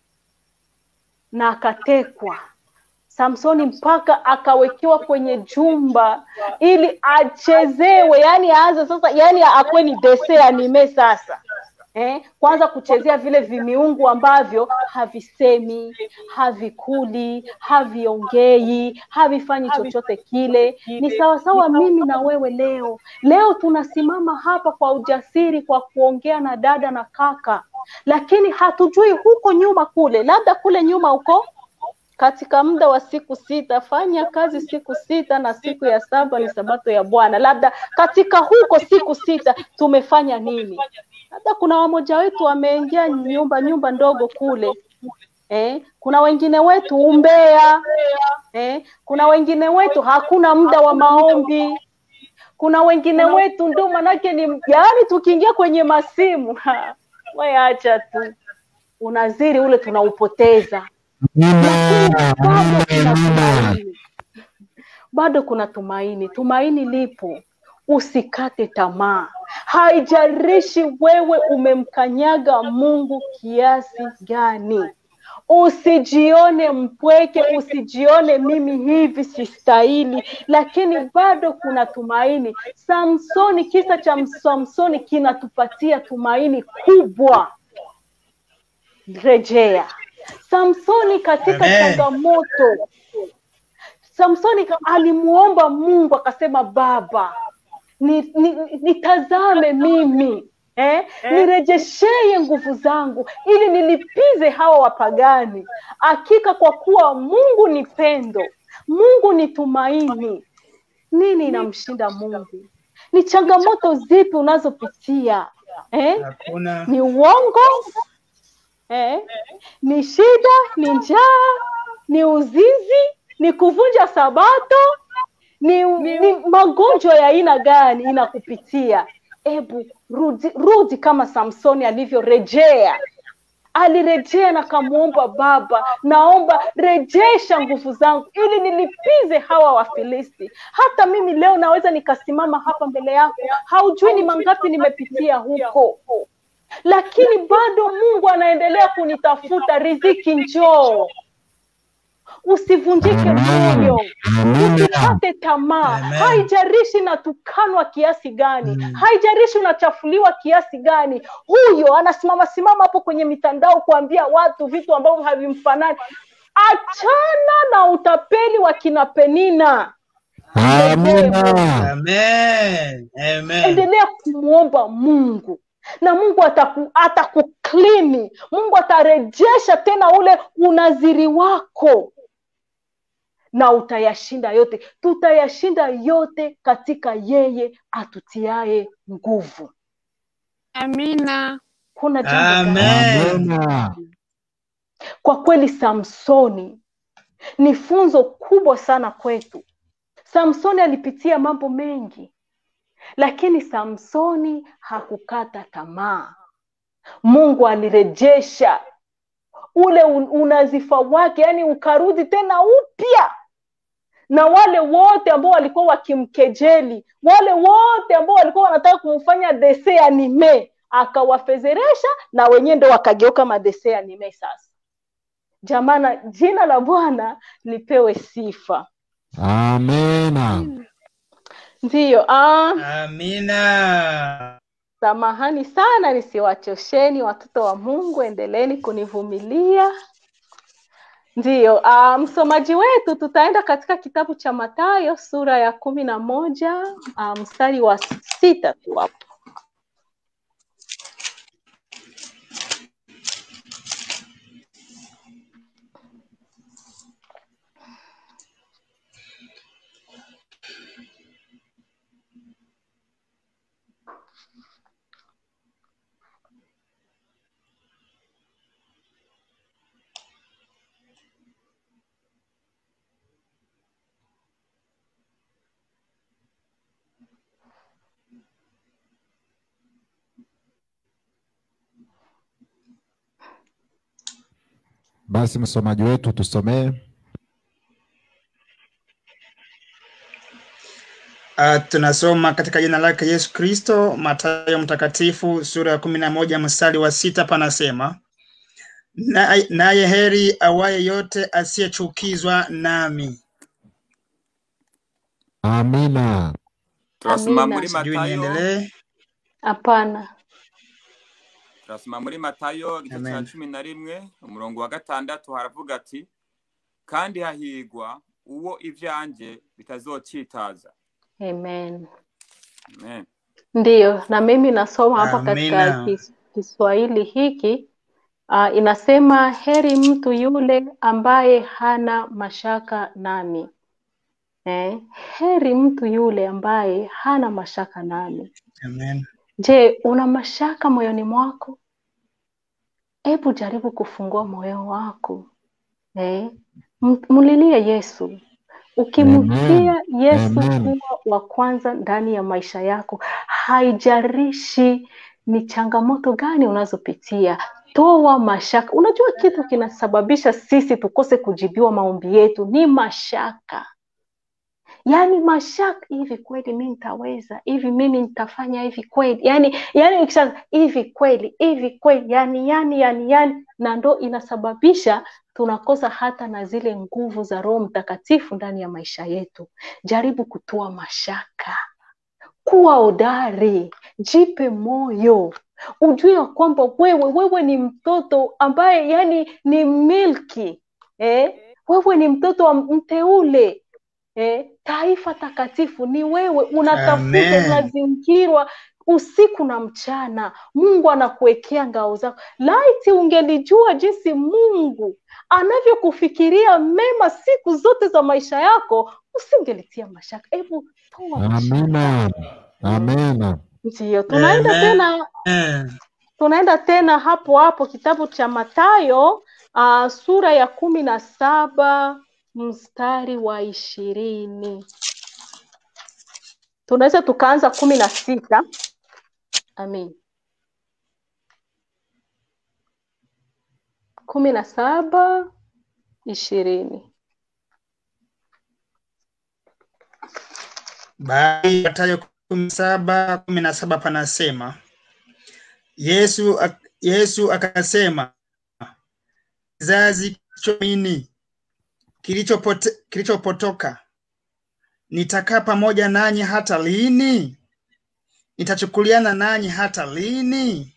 na akatekwa Samsoni mpaka akawekewa kwenye jumba ili achezewe, yani aanze sasa, yani akuwe ni dese anime sasa eh, kwanza kuchezea vile vimiungu ambavyo havisemi, havikuli, haviongei, havifanyi chochote kile. Ni sawasawa mimi na wewe leo. Leo tunasimama hapa kwa ujasiri kwa kuongea na dada na kaka, lakini hatujui huko nyuma kule, labda kule nyuma huko katika muda wa siku sita fanya kazi siku sita na siku ya saba ni sabato ya Bwana. Labda katika huko siku sita tumefanya nini? Labda kuna wamoja wetu wameingia nyumba nyumba ndogo kule eh, kuna wengine wetu umbea eh, kuna wengine wetu hakuna muda wa maombi kuna wengine wetu ndo manake ni yaani, tukiingia kwenye masimu ha, we acha tu, unaziri ule tunaupoteza bado kuna tumaini, bado kuna tumaini. Tumaini lipo, usikate tamaa. Haijalishi wewe umemkanyaga Mungu kiasi gani, usijione mpweke, usijione mimi hivi sistahili, lakini bado kuna tumaini. Samsoni, kisa cha Samsoni kinatupatia tumaini kubwa. Rejea Samsoni katika Amen. changamoto. Samsoni alimuomba Mungu akasema, Baba ni, ni, nitazame mimi eh? nirejesheye nguvu zangu ili nilipize hawa wapagani. Hakika kwa kuwa Mungu ni pendo, Mungu ni tumaini. Nini inamshinda Mungu? Ni changamoto zipi unazopitia eh? Hakuna. Ni uongo eh? Ni shida, ni njaa, ni uzinzi, ni kuvunja sabato, ni, ni magonjwa ya aina gani inakupitia? Ebu rudi, rudi kama Samsoni alivyorejea. Alirejea na kamwomba Baba, naomba rejesha nguvu zangu ili nilipize hawa Wafilisti. Hata mimi leo naweza nikasimama hapa mbele yako, haujui ni mangapi nimepitia huko lakini bado Mungu anaendelea kunitafuta. Riziki njoo, usivunjike moyo, usikate tamaa. Amen. Haijalishi natukanwa kiasi gani, haijalishi unachafuliwa kiasi gani. Huyo anasimama simama hapo kwenye mitandao kuambia watu vitu ambavyo havimfanani. Achana na utapeli wa kina Penina. Amina. Amen. Amen. endelea kumwomba Mungu na Mungu ataku, atakuklini. Mungu atarejesha tena ule unaziri wako na utayashinda yote. Tutayashinda yote katika yeye atutiaye nguvu. Amina. Kuna jambo gani? Amen. Amina. Kwa kweli Samsoni ni funzo kubwa sana kwetu. Samsoni alipitia mambo mengi, lakini Samsoni hakukata tamaa. Mungu alirejesha ule un- unazifa wake, yani ukarudi tena upya, na wale wote ambao walikuwa wakimkejeli, wale wote ambao walikuwa wanataka kumfanya dese anime, akawafezeresha na wenyewe ndo wakageuka madese anime sasa. Jamana, jina la Bwana lipewe sifa. Amina. Ndiyo, ah, Amina. samahani sana nisiwachosheni watoto wa Mungu, endeleeni kunivumilia. Ndiyo, ah, msomaji wetu tutaenda katika kitabu cha Mathayo sura ya kumi na moja ah, mstari wa sita tu hapo. Basi msomaji wetu tusomee. Uh, tunasoma katika jina lake Yesu Kristo, Mathayo Mtakatifu sura ya kumi na moja mstari wa sita panasema, naye naye heri awaye yote asiyechukizwa nami. Amina. turasoma Amina. muri Sijui matayo niendelee. Hapana. turasoma muri matayo igice cya Amen. cumi na rimwe umurongo wa gatandatu haravuga ati kandi hahigwa uwo ibyanjye bitazocitaza Amen. amen Ndiyo, na mimi nasoma hapa katika Amina. kis, Kiswahili hiki uh, inasema heri mtu yule ambaye hana mashaka nami. Eh, heri mtu yule ambaye hana mashaka nami. Amen. Je, una mashaka moyoni mwako? Hebu jaribu kufungua moyo wako. Eh, m- mlilie Yesu. Ukimtia Yesu Amen. kuwa wa kwanza ndani ya maisha yako, haijalishi ni changamoto gani unazopitia, toa mashaka. Unajua kitu kinasababisha sisi tukose kujibiwa maombi yetu ni mashaka. Yaani mashaka, hivi kweli mimi nitaweza? Hivi mimi nitafanya hivi kweli? Yaani yaani ukisha hivi kweli, hivi kweli, yani yani yani yani, na ndo inasababisha tunakosa hata na zile nguvu za Roho Mtakatifu ndani ya maisha yetu. Jaribu kutoa mashaka, kuwa hodari, jipe moyo, ujue ya kwamba wewe wewe ni mtoto ambaye yani ni milki eh? Wewe ni mtoto wa mteule eh? Taifa takatifu ni wewe, unatafuta, Amen. unazingirwa usiku na mchana. Mungu anakuwekea ngao zako. Laiti ungelijua jinsi Mungu anavyokufikiria mema siku zote za maisha yako, usingelitia mashaka. Hebu toa mashaka. Amina. Amina. Ndiyo, tunaenda Amen. tena Amen. tunaenda tena hapo hapo kitabu cha Mathayo uh, sura ya kumi na saba mstari wa ishirini tunaweza tukaanza kumi na sita amin kumi na saba ishirini Bali Mathayo kumi na saba kumi na saba panasema Yesu, ak- Yesu akasema kizazi kilichoamini kilichopote, kilichopotoka nitakaa pamoja nanyi hata lini? Nitachukuliana nanyi hata lini?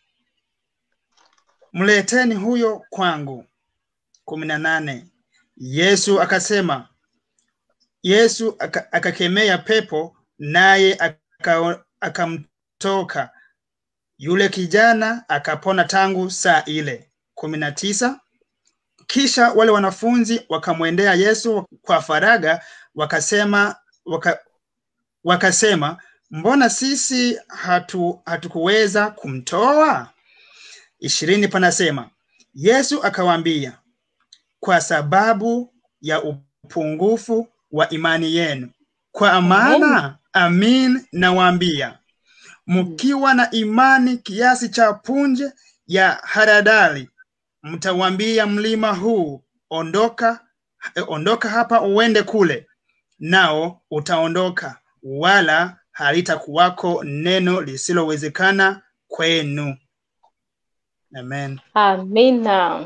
Mleteni huyo kwangu. kumi na nane. Yesu akasema, Yesu aka- akakemea pepo, naye aka- akamtoka yule kijana, akapona tangu saa ile. kumi na tisa. Kisha wale wanafunzi wakamwendea Yesu kwa faraga, wakasema waka, wakasema mbona sisi hatu hatukuweza kumtoa? ishirini panasema Yesu akawaambia, kwa sababu ya upungufu wa imani yenu. Kwa maana amin nawaambia, mkiwa na imani kiasi cha punje ya haradali, mtawambia mlima huu, ondoka, eh, ondoka hapa uende kule, nao utaondoka, wala halitakuwako neno lisilowezekana kwenu. Amen. amina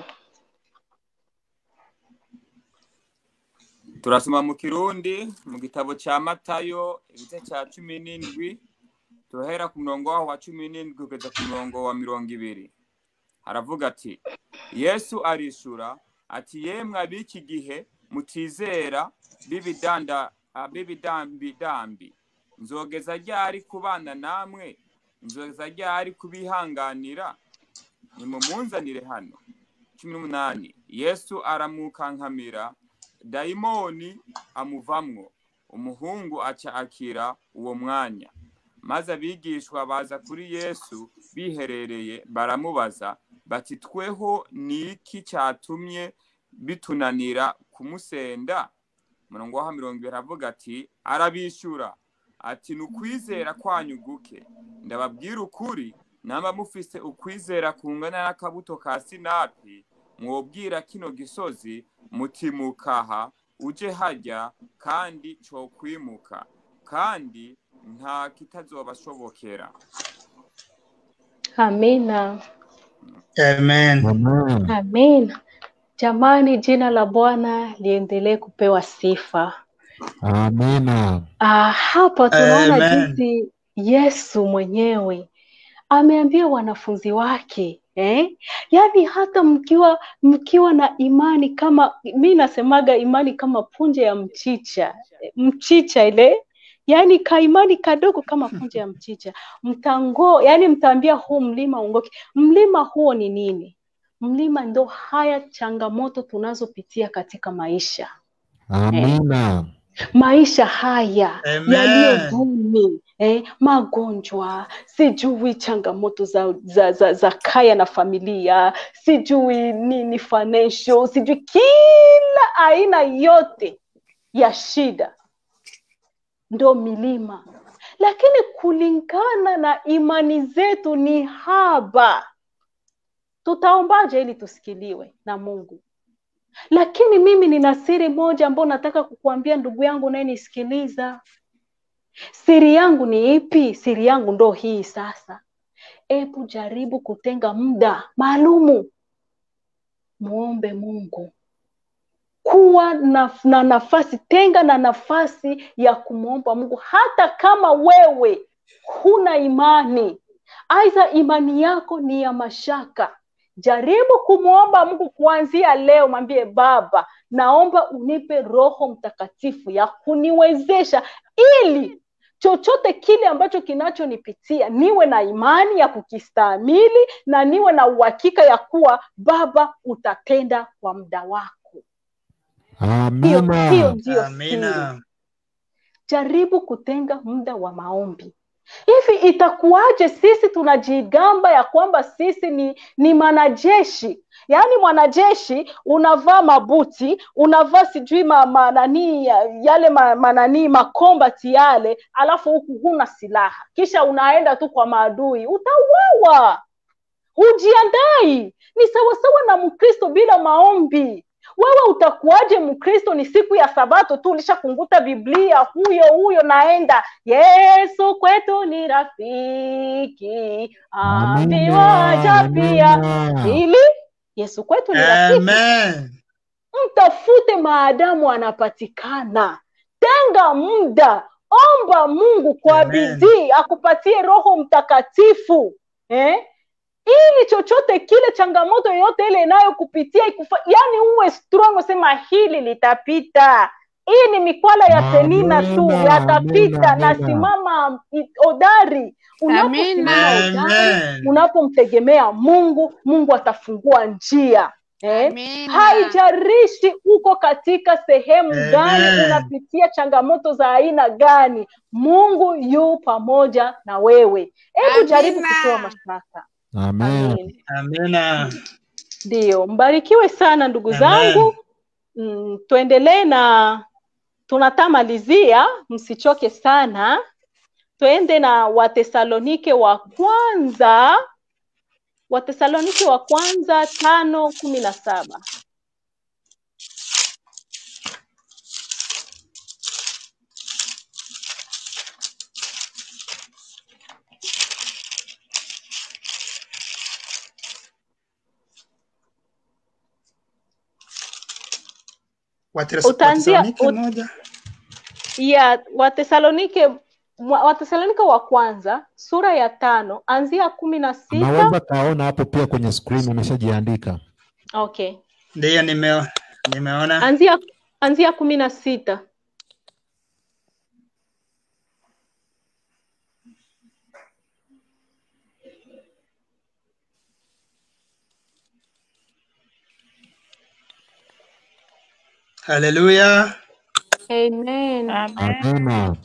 turasoma mu kirundi mu gitabo cya matayo igice cya cumi n'indwi turahera ku murongo waho wa cumi n'indwi kugeza ku murongo wa mirongo ibiri haravuga ati yesu arishura ati yemwe ab'iki gihe mutizera b'ibidanda ah, b'ibidambidambi nzogeza ryari kubana namwe nzogeza ryari kubihanganira nimumunzanire hano cumi n'umunani yesu aramukankamira dayimoni amuvamwo umuhungu aca akira uwo mwanya maze abigishwa baza kuri yesu biherereye baramubaza bati tweho ni iki cyatumye bitunanira kumusenda umurongo wa mirongo ibiri aravuga ati arabishyura ati ni ukwizera kwanyu guke ndababwira ukuri namba mufise ukwizera kungana n'akabuto ka sinapi mwobwira kino gisozi mutimukaha uje hajya kandi cokwimuka kandi nta kitazobashobokera Amina. Amen. Amen. Amina. Jamani, jina la Bwana liendelee kupewa sifa. Amina. Ah, hapa tunaona Amen. jinsi Yesu mwenyewe ameambia wanafunzi wake eh? Yaani hata mkiwa mkiwa na imani kama mi nasemaga imani kama punje ya mchicha mchicha ile yaani kaimani kadogo kama punje ya mchicha mtango yaani mtaambia huu mlima ungoke mlima huo ni nini mlima ndo haya changamoto tunazopitia katika maisha Amina. maisha haya Amen. yaliyo duni eh, magonjwa sijui changamoto za, za, za, za kaya na familia sijui nini financial sijui kila aina yote ya shida ndo milima lakini kulingana na imani zetu ni haba tutaombaje ili tusikiliwe na mungu lakini mimi nina siri moja ambayo nataka kukuambia ndugu yangu unayenisikiliza siri yangu ni ipi siri yangu ndo hii sasa hebu jaribu kutenga muda maalumu muombe mungu kuwa na, na nafasi tenga na nafasi ya kumwomba mungu hata kama wewe huna imani aidha imani yako ni ya mashaka jaribu kumwomba mungu kuanzia leo mwambie baba naomba unipe roho mtakatifu ya kuniwezesha ili chochote kile ambacho kinachonipitia niwe na imani ya kukistahimili na niwe na uhakika ya kuwa baba utatenda kwa muda wako hiyo hiyo Amina. ndiyo siri Amina. jaribu kutenga muda wa maombi hivi itakuwaje sisi tunajigamba ya kwamba sisi ni ni mwanajeshi yaani mwanajeshi unavaa mabuti unavaa sijui ma, ma, nani, yale ma, mananii makombati yale alafu huku huna silaha kisha unaenda tu kwa maadui utauawa hujiandai ni sawasawa na mkristo bila maombi wewe utakuwaje mkristo ni siku ya sabato tu ulishakunguta biblia huyo huyo naenda yesu kwetu ni rafiki ambiwaja pia Amina. ili yesu kwetu ni rafiki Amen. mtafute maadamu anapatikana tenga muda omba mungu kwa Amen. bidii akupatie roho mtakatifu eh? ili chochote kile changamoto yoyote ile inayokupitia ikufa yani uwe strong sema hili litapita hii ni mikwala ya penina tu Amina, yatapita amina, na amina. simama i- hodari unaposimama Amina. hodari Amen. unapomtegemea mungu mungu atafungua njia eh? Amina. haijarishi uko katika sehemu gani Amen. unapitia changamoto za aina gani mungu yu pamoja na wewe hebu jaribu Amina. kutoa mashaka Amen. amin Amina. ndiyo mbarikiwe sana ndugu Amen. zangu mm, tuendelee na tunatamalizia msichoke sana twende na watesalonike wa kwanza watesalonike wa kwanza tano kumi na saba Wates- Utaanzia- Watesalonike ut- moja. ya watesalonike mwa- watesalonike wa kwanza sura ya tano anzia kumi na sita Unaweza kaona hapo pia kwenye screen umeshajiandika. okay Ndiyo nime, nimeona. anzia anzia kumi na sita Haleluya. amen Amina.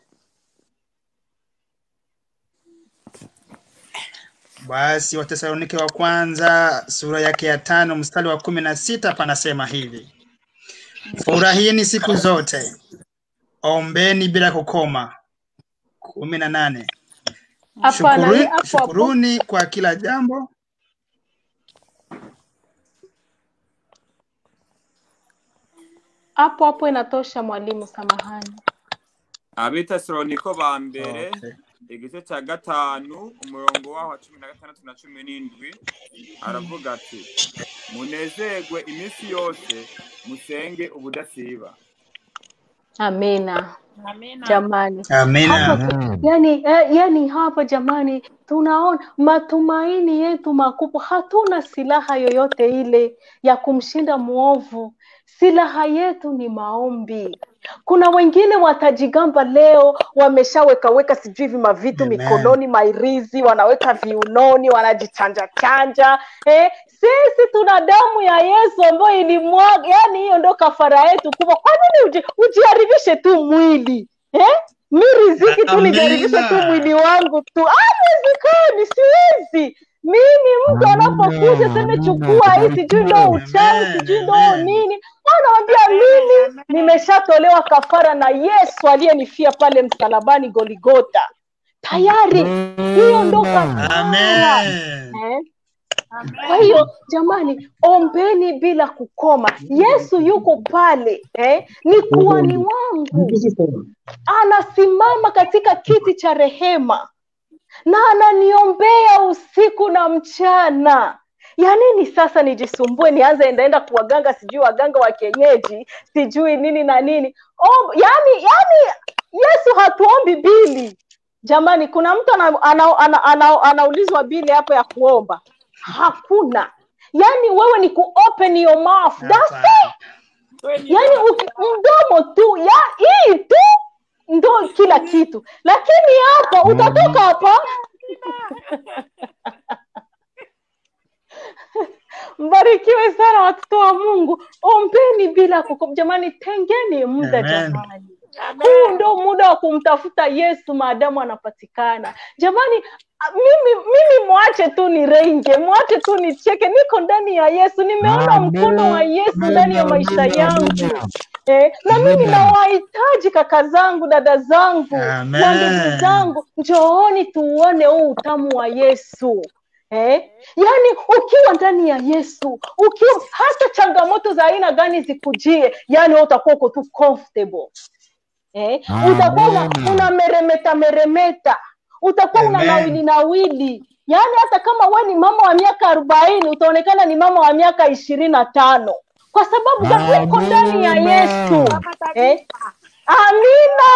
Basi Watesalonike wa kwanza sura yake ya tano mstari wa kumi na sita panasema hivi: furahini siku zote, ombeni bila kukoma. kumi na nane hapana Shukuru- ni hapo hapo shukuruni kwa kila jambo. hapo hapo inatosha mwalimu samahani abitesaloniko ba mbere Okay. igice cya gatanu umurongo waho wa cumi na gatandatu na cumi n'indwi aravuga ati munezerwe iminsi yose musenge ubudasiba amina Amina. jamani Amina. hapa yani, eh, yani hapa jamani tunaona matumaini yetu makubwa hatuna silaha yoyote ile ya kumshinda mwovu silaha yetu ni maombi kuna wengine watajigamba leo wameshawekaweka sijui hivi mavitu Amen. mikononi mairizi wanaweka viunoni wanajichanja chanja eh, sisi tuna damu ya yesu ambayo ilimwaga yani hiyo ndo kafara yetu kubwa kwa nini uji, ujiharibishe tu mwili eh? mi riziki tu Amina. nijaribishe tu mwili wangu tu haiwezekani siwezi mimi mtu Amina, anapokuja seme amina, chukua hii sijui ndo tabarikiwe. uchawi Amen, sijui ndo amen. nini anawambia mimi nimeshatolewa kafara na yesu aliyenifia pale msalabani goligota tayari hiyo ndo kafara Amen. eh? kwa hiyo jamani ombeni bila kukoma yesu yuko pale eh? ni kuani wangu anasimama katika kiti cha rehema na ananiombea usiku na mchana ya nini sasa nijisumbue nianze endaenda kuwaganga sijui waganga wa kienyeji sijui nini na nini Om, yani yani yesu hatuombi bili jamani kuna mtu ana, ana, ana, ana, anaulizwa bili hapo ya kuomba hakuna yani wewe ni kuopen your mouth That's it yani uki- mdomo tu ya hii tu ndo kila kitu lakini hapa utatoka hapa mbarikiwe sana watoto wa mungu ombeni bila kukom jamani tengeni muda Amen. jamani huu ndo muda wa kumtafuta yesu maadamu anapatikana jamani a- mimi mimi mwache tu nirenge mwache tu nicheke niko ndani ya yesu nimeona Amen. mkono wa yesu ndani ya maisha Amen. yangu eh, na mimi Amen. nawahitaji kaka zangu dada zangu Amen. wa ndugu zangu njooni tuuone huu utamu wa yesu Eh? yaani ukiwa ndani ya yesu ukiwa hata changamoto za aina gani zikujie yani wewe utakuwa uko tu comfortable eh? utakuwa una, Amen. una meremeta meremeta utakuwa una Amen. nawili nawili yaani hata kama we ni mama wa miaka arobaini utaonekana ni mama wa miaka ishirini na tano kwa sababu gani uko ndani ya Amen. yesu eh? amina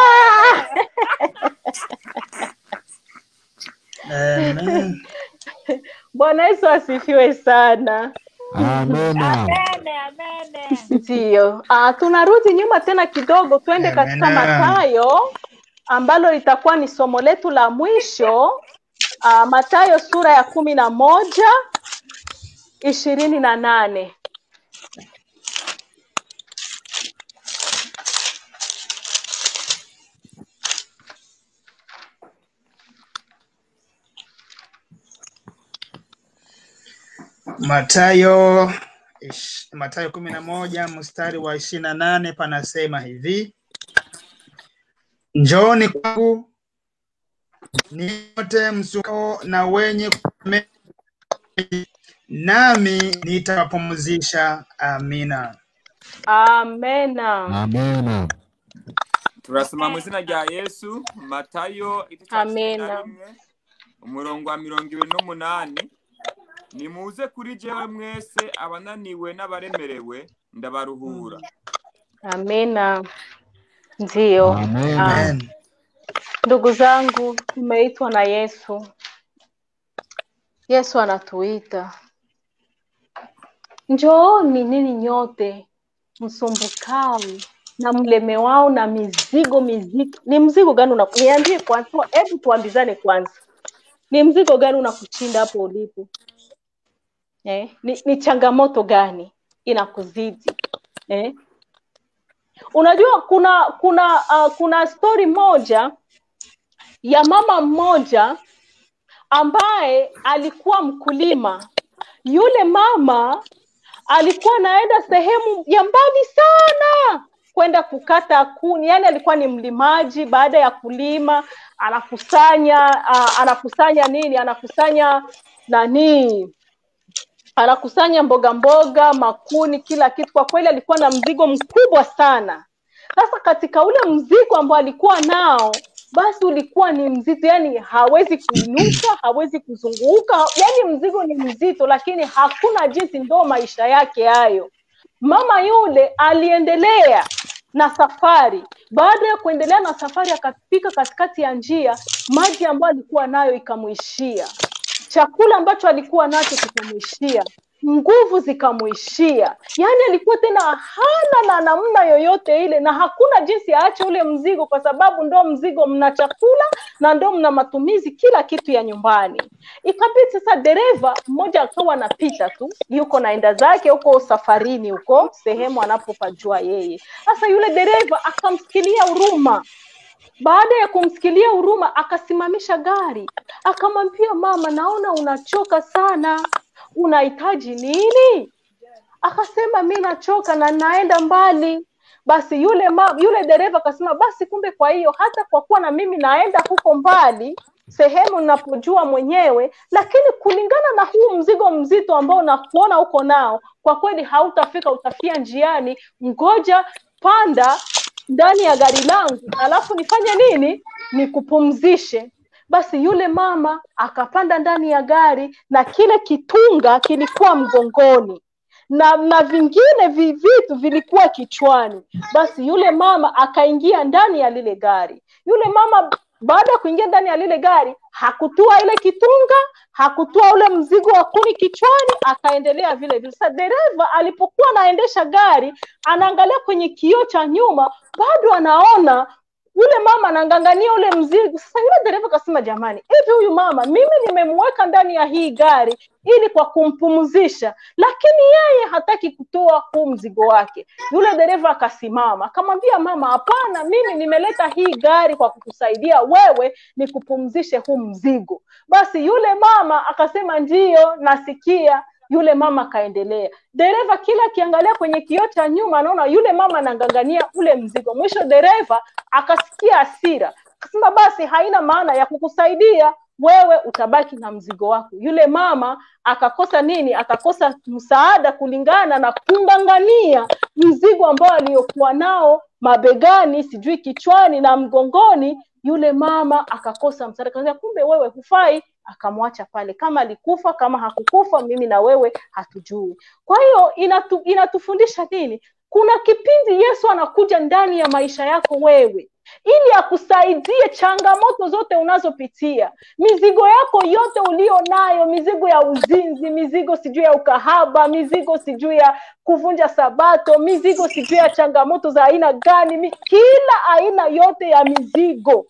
Amen. bwana yesu asifiwe sana Amena. ndiyo uh, tunarudi nyuma tena kidogo twende katika Amen. matayo ambalo litakuwa ni somo letu la mwisho uh, matayo sura ya kumi na moja ishirini na nane Matayo ish- Matayo kumi na moja mstari wa ishirini na nane panasema hivi, njooni kwangu nyote msukao na wenye kulemewa, nami nitawapumzisha. Amina. amena Amena. turasoma mu izina rya yesu matayo igice cya cumi na Amena. rimwe umurongo wa mirongo ibiri n'umunani nimuze kuri jewe mwese abananiwe n'abaremerewe ndabaruhura amena ndiyo Amen. Ah, Amen. ndugu zangu tumeitwa na yesu yesu anatuita njooni nini nyote msumbukao na mlemewao na mizigo mizito ni mzigo gani una- niambie kwanza hebu tuambizane kwanza ni mzigo gani unakushinda hapo ulipo eh? ni, ni changamoto gani inakuzidi eh? unajua kuna kuna uh, kuna stori moja ya mama mmoja ambaye alikuwa mkulima yule mama alikuwa anaenda sehemu ya mbali sana kwenda kukata kuni yani alikuwa ni mlimaji baada ya kulima anakusanya uh, anakusanya nini anakusanya nani anakusanya mboga mboga makuni kila kitu kwa kweli alikuwa na mzigo mkubwa sana sasa katika ule mzigo ambao alikuwa nao basi ulikuwa ni mzito yani hawezi kuinuka hawezi kuzunguka yani mzigo ni mzito lakini hakuna jinsi ndo maisha yake hayo mama yule aliendelea na safari baada ya kuendelea na safari akafika katikati ya njia maji ambayo alikuwa nayo ikamwishia chakula ambacho alikuwa nacho kikamwishia nguvu zikamwishia yaani alikuwa tena hana na namna yoyote ile na hakuna jinsi aache ule mzigo kwa sababu ndo mzigo mna chakula na ndo mna matumizi kila kitu ya nyumbani ikabidi sasa dereva mmoja akawa anapita tu yuko naenda zake huko safarini huko sehemu anapopajua yeye sasa yule dereva akamsikilia huruma baada ya kumsikilia huruma akasimamisha gari akamwambia mama naona unachoka sana unahitaji nini akasema mi nachoka na naenda mbali basi yule ma, yule dereva akasema basi kumbe kwa hiyo hata kwa kuwa na mimi naenda huko mbali sehemu napojua mwenyewe lakini kulingana na huu mzigo mzito ambao nakuona huko nao kwa kweli hautafika utafia njiani ngoja panda ndani ya gari langu alafu nifanye nini nikupumzishe basi yule mama akapanda ndani ya gari na kile kitunga kilikuwa mgongoni na na vingine vi- vitu vilikuwa kichwani basi yule mama akaingia ndani ya lile gari yule mama baada ya kuingia ndani ya lile gari hakutua ile kitunga hakutua ule mzigo wa kuni kichwani akaendelea vile vile sasa dereva alipokuwa anaendesha gari anaangalia kwenye kioo cha nyuma bado anaona yule mama anangangania ule mzigo sasa yule dereva akasema jamani hivi huyu mama mimi nimemweka ndani ya hii gari ili kwa kumpumzisha lakini yeye hataki kutoa huu mzigo wake yule dereva akasimama akamwambia mama hapana mimi nimeleta hii gari kwa kukusaidia wewe nikupumzishe huu mzigo basi yule mama akasema ndiyo nasikia yule mama akaendelea dereva kila akiangalia kwenye kioo cha nyuma anaona yule mama anangangania ule mzigo mwisho dereva akasikia hasira akasema basi haina maana ya kukusaidia wewe utabaki na mzigo wako yule mama akakosa nini akakosa msaada kulingana na kungangania mzigo ambao aliyokuwa nao mabegani sijui kichwani na mgongoni yule mama akakosa msaada kaambia kumbe wewe hufai akamwacha pale kama alikufa kama hakukufa mimi na wewe hatujui kwa hiyo inatu, inatufundisha nini kuna kipindi yesu anakuja ndani ya maisha yako wewe ili akusaidie changamoto zote unazopitia mizigo yako yote ulio nayo mizigo ya uzinzi mizigo sijui ya ukahaba mizigo sijui ya kuvunja sabato mizigo sijui ya changamoto za aina gani mi, kila aina yote ya mizigo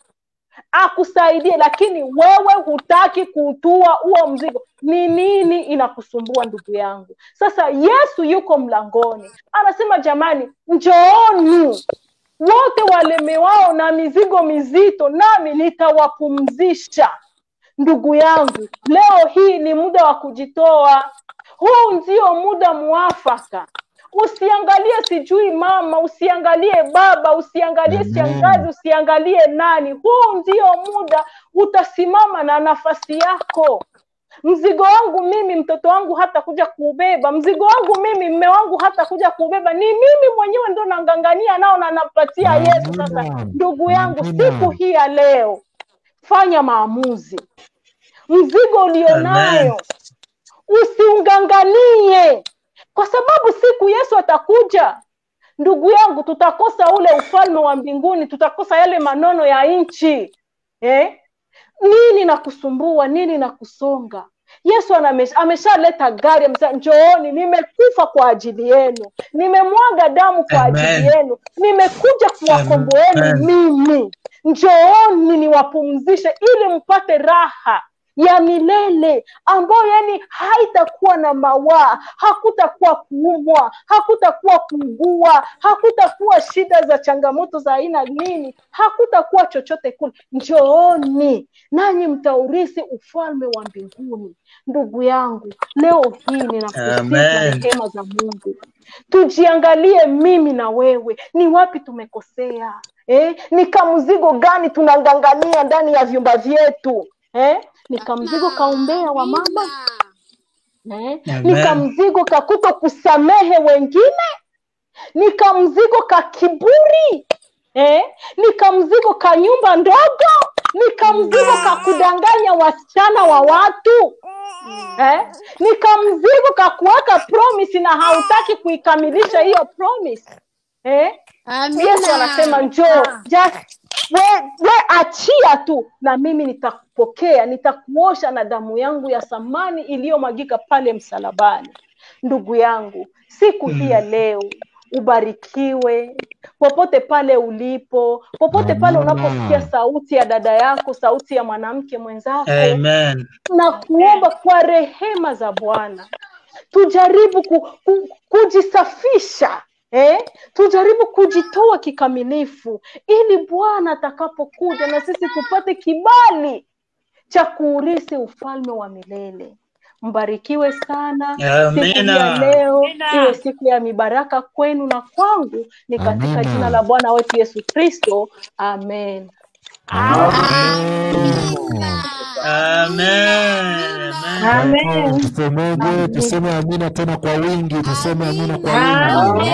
akusaidie lakini wewe hutaki kuutua huo mzigo ni nini inakusumbua ndugu yangu sasa yesu yuko mlangoni anasema jamani njooni wote walemewao na mizigo mizito nami nitawapumzisha ndugu yangu leo hii ni muda wa kujitoa huu ndio muda mwafaka usiangalie sijui mama usiangalie baba usiangalie shangazi usiangalie nani huu ndio muda utasimama na nafasi yako mzigo wangu mimi mtoto wangu hata kuja kuubeba mzigo wangu mimi mme wangu hata kuja kuubeba ni mimi mwenyewe ndo nangangania nao na napatia yesu sasa ndugu yangu siku hii ya leo fanya maamuzi mzigo ulionayo usiunganganie kwa sababu siku yesu atakuja ndugu yangu tutakosa ule ufalme wa mbinguni tutakosa yale manono ya nchi eh? nini na kusumbua nini na kusonga yesu aname- ameshaleta gari amesema njooni nimekufa kwa ajili yenu nimemwaga damu kwa Amen. ajili yenu nimekuja kuwakomboeni Amen. mimi njooni niwapumzishe ili mpate raha ya milele ambayo yani haitakuwa na mawaa hakutakuwa kuumwa hakutakuwa kuugua hakutakuwa shida za changamoto za aina nini hakutakuwa chochote kule njooni nanyi mtaurisi ufalme wa mbinguni ndugu yangu leo hii ninakusifu Amen. rehema za mungu tujiangalie mimi na wewe ni wapi tumekosea eh? ni kamzigo gani tunangangania ndani ya vyumba vyetu eh? ni kamzigo kaumbea wa mama eh? Amen. nikamzigo ka kuto kusamehe wengine nikamzigo ka kiburi eh? nikamzigo ka nyumba ndogo nikamzigo ka kudanganya wasichana wa watu eh? nikamzigo ka kuweka promise na hautaki kuikamilisha hiyo promise eh? yesu anasema njoo just we, we achia tu na mimi nitakupokea nitakuosha na damu yangu ya thamani iliyomwagika pale msalabani ndugu yangu siku hii ya leo ubarikiwe popote pale ulipo popote pale unaposikia sauti ya dada yako sauti ya mwanamke mwenzako Amen. na kuomba kwa rehema za bwana tujaribu ku, ku, kujisafisha eh? tujaribu kujitoa kikamilifu ili bwana atakapokuja na sisi tupate kibali cha kuurisi ufalme wa milele mbarikiwe sana siku hii ya Amina. leo iwe siku ya mibaraka kwenu na kwangu ni katika Amina. jina la bwana wetu yesu kristo amen Amen. Amen. Tusemeje? Tuseme amina tena kwa wingi, tuseme amina kwa wingi.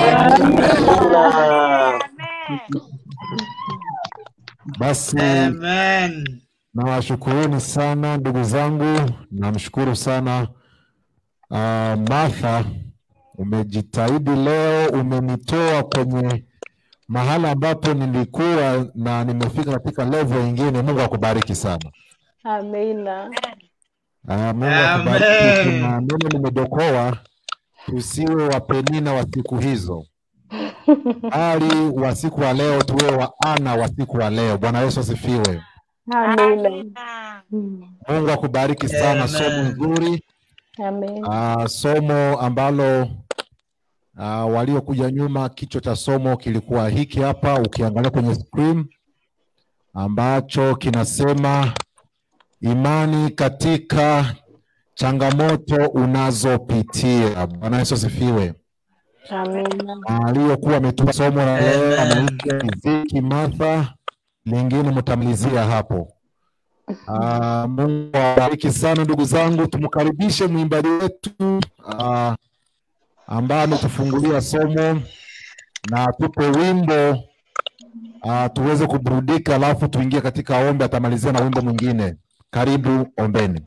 Basi Amen. nawashukuruni sana ndugu zangu, namshukuru sana uh, Martha, umejitahidi leo, umenitoa kwenye mahala ambapo nilikuwa na nimefika katika level ingine. Mungu akubariki sana. amina Ah, Mungu akubariki. Amen. Kuna neno nimedokoa, tusiwe wapenina wa siku hizo, bali wa siku wa leo tuwe wa ana wa siku wa leo. Bwana Yesu asifiwe. amina Mm. Mungu akubariki sana. Somo Amen. nzuri, amen ah, somo ambalo ah, waliokuja nyuma, kichwa cha somo kilikuwa hiki hapa, ukiangalia kwenye screen, ambacho kinasema imani katika changamoto unazopitia. Bwana Yesu asifiwe. amina Aliyokuwa ametupa somo la leo Amen. anaitwa Riziki Martha, lingine mtamalizia hapo. Ah, Mungu awabariki sana ndugu zangu, tumkaribishe mwimbaji wetu ah, ambaye ametufungulia somo na tupe wimbo ah, tuweze kuburudika, alafu tuingie katika ombi. Atamalizia na wimbo mwingine. Karibu, ombeni.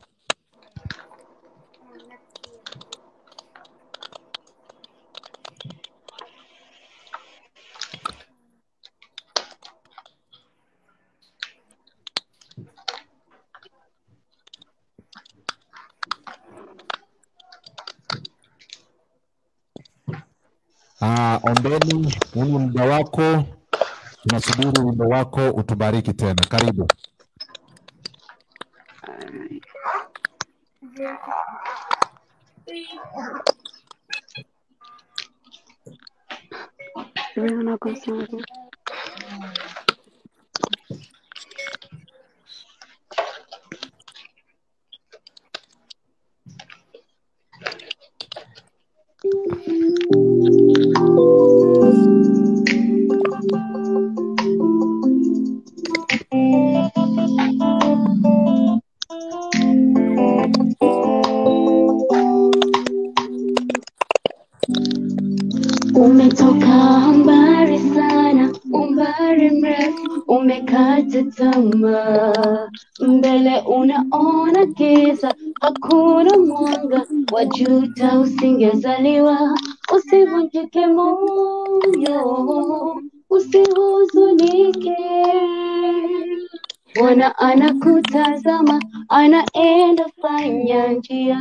Ah, ombeni, huu ni muda wako, tunasubiri wimbo wako utubariki tena. Karibu. Umetoka mbali sana, umbali mrefu, umekata tamaa, mbele unaona giza, hakuna mwanga, wajuta usingezaliwa. Usivunjike moyo, usihuzunike, Bwana anakutazama, anaenda fanya njia.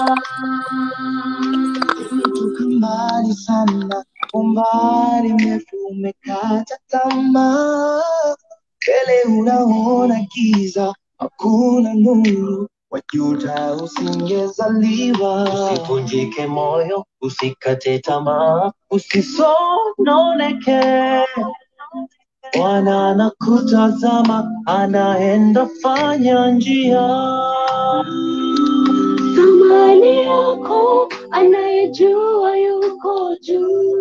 Umetoka mbali sana, umbali mrefu umekata tamaa, mbele unaona giza, hakuna nuru, wajuta usingezaliwa. Usivunjike moyo, usikate tamaa, usisononeke. Bwana anakutazama, anaenda fanya njia. Thamani yako anayejua yuko juu.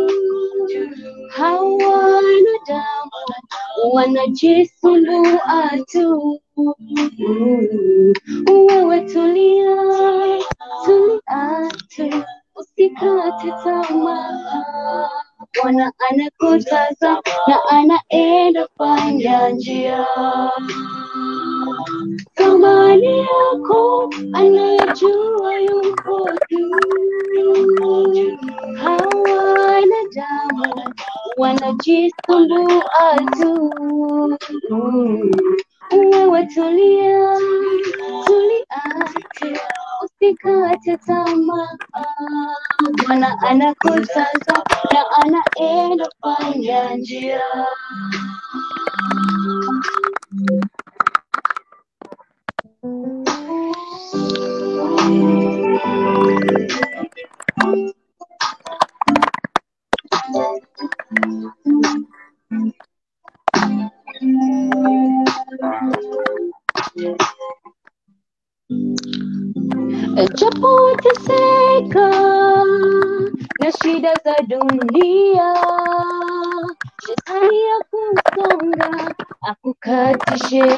Hawana damu wanajisumbua tu. Wewe tulia, tulia Bwana anakutazama na anaenda fanya njia. Thamani yako anayejua yuko juu. Hawa wanadamu wanajisumbua tu. Wewe tulia, tuliache, usikate tamaa. Bwana anakutazama na anaenda fanya njia. Japo wateseka na shida za dunia, shetani ya kusonga akukatishe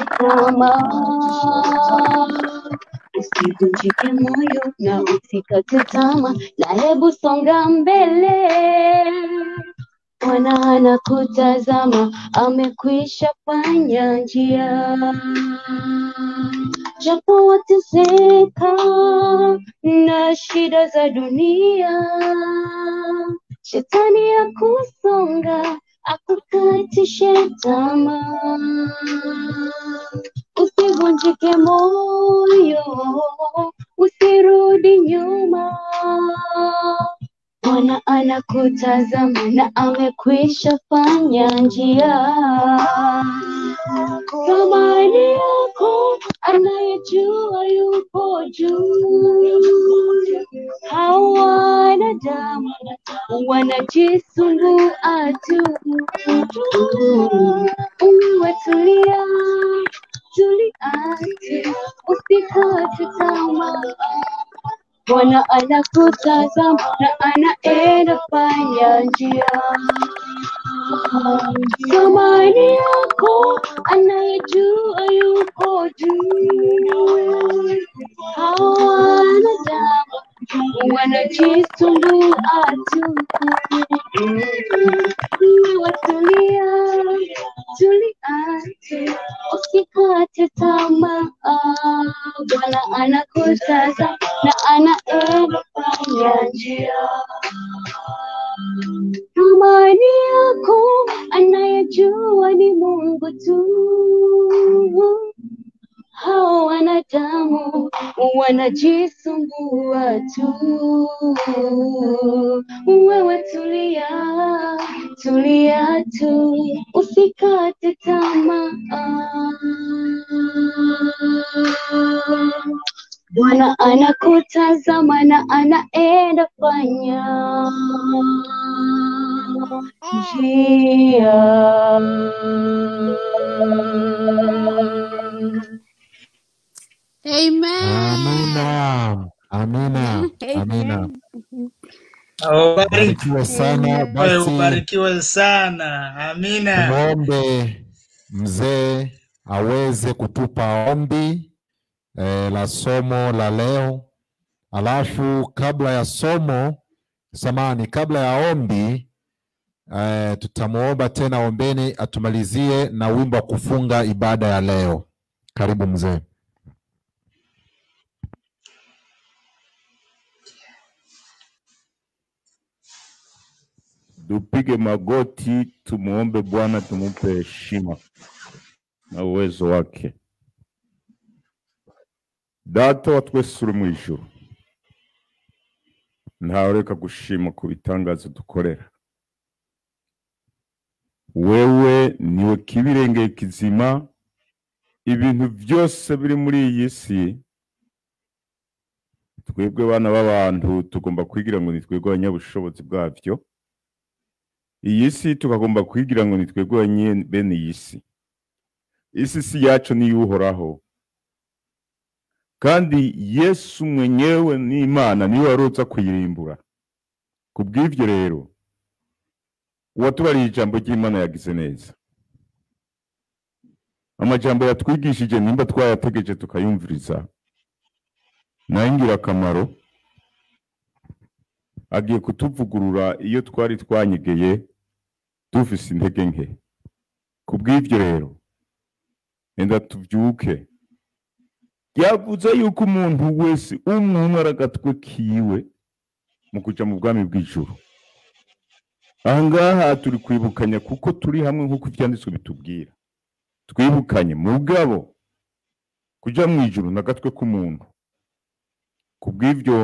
tamaa. Usivunjike moyo na usikate tamaa, na hebu songa mbele. Bwana anakutazama, amekwisha fanya njia. Japo wateseka na shida za dunia, shetani ya kusonga akukatishe tamaa. Usivunjike moyo, usirudi nyuma. Bwana anakutazama na amekwisha fanya njia. Thamani yako anayejua yupo juu. Hawa wanadamu wanajisumbua tu. Wewe tulia, tuliache, usikate tamaa. Bwana anakutazama na anaenda fanya njia. Thamani yako anayejua yuko juu. Hawa wanadamu wanajisumbua tu. Wewe tulia, tuliache, usikate tamaa. Bwana anakutazama na anaenda fanya njia. Thamani yako anayejua ni Mungu tu. Hao wanadamu wanajisumbua tu. Wewe tulia, tulia tu, usikate tamaa. Bwana anakutazama na anaenda fanya njia. Amen. Amina, amina, amina. Ubariki- Barikiwe sana. Wewe Basi ubarikiwe sana. Amina. tumwombe mzee aweze kutupa ombi eh, la somo la leo, alafu kabla ya somo samani, kabla ya ombi eh, tutamwomba tena ombeni atumalizie na wimbo wa kufunga ibada ya leo. Karibu mzee. Tupige magoti, tumuombe Bwana, tumupe heshima na uwezo wake. Data wa twese uri mu ijuru, ntawereka gushima ku bitangaza dukorera. Wewe niwe kibirengeye kizima, ibintu byose biri muri iyi si twebwe bana b'abantu tugomba kwigira ngo ni twebwe abanyabushobozi bwabyo iyi si tukagomba kwigira ngo ni twebwe abanye- bene iyi si isi si yacu niyuhoraho kandi yesu mwenyewe n'imana niwe warutsa kuyirimbura ku bw'ibyo rero uwatubariye ijambo ry'imana yagize neza amajambo yatwigishije nimba twayategeje tukayumviriza nayo ingirakamaro agiye kutuvugurura iyo twari twanyegeye dufise intege nke kubw'ivyo rero enda tuvyuke yavuze yuko umuntu wese umwe umwe ari agatwe kiwe mu kuja mu bwami bw'ijuru ahangaha turi kwibukanya kuko turi hamwe nk'uko ivyanditswe bitubwira twibukanye mugabo kuja mu ijuru n'agatwe k'umuntu kubw'ivyo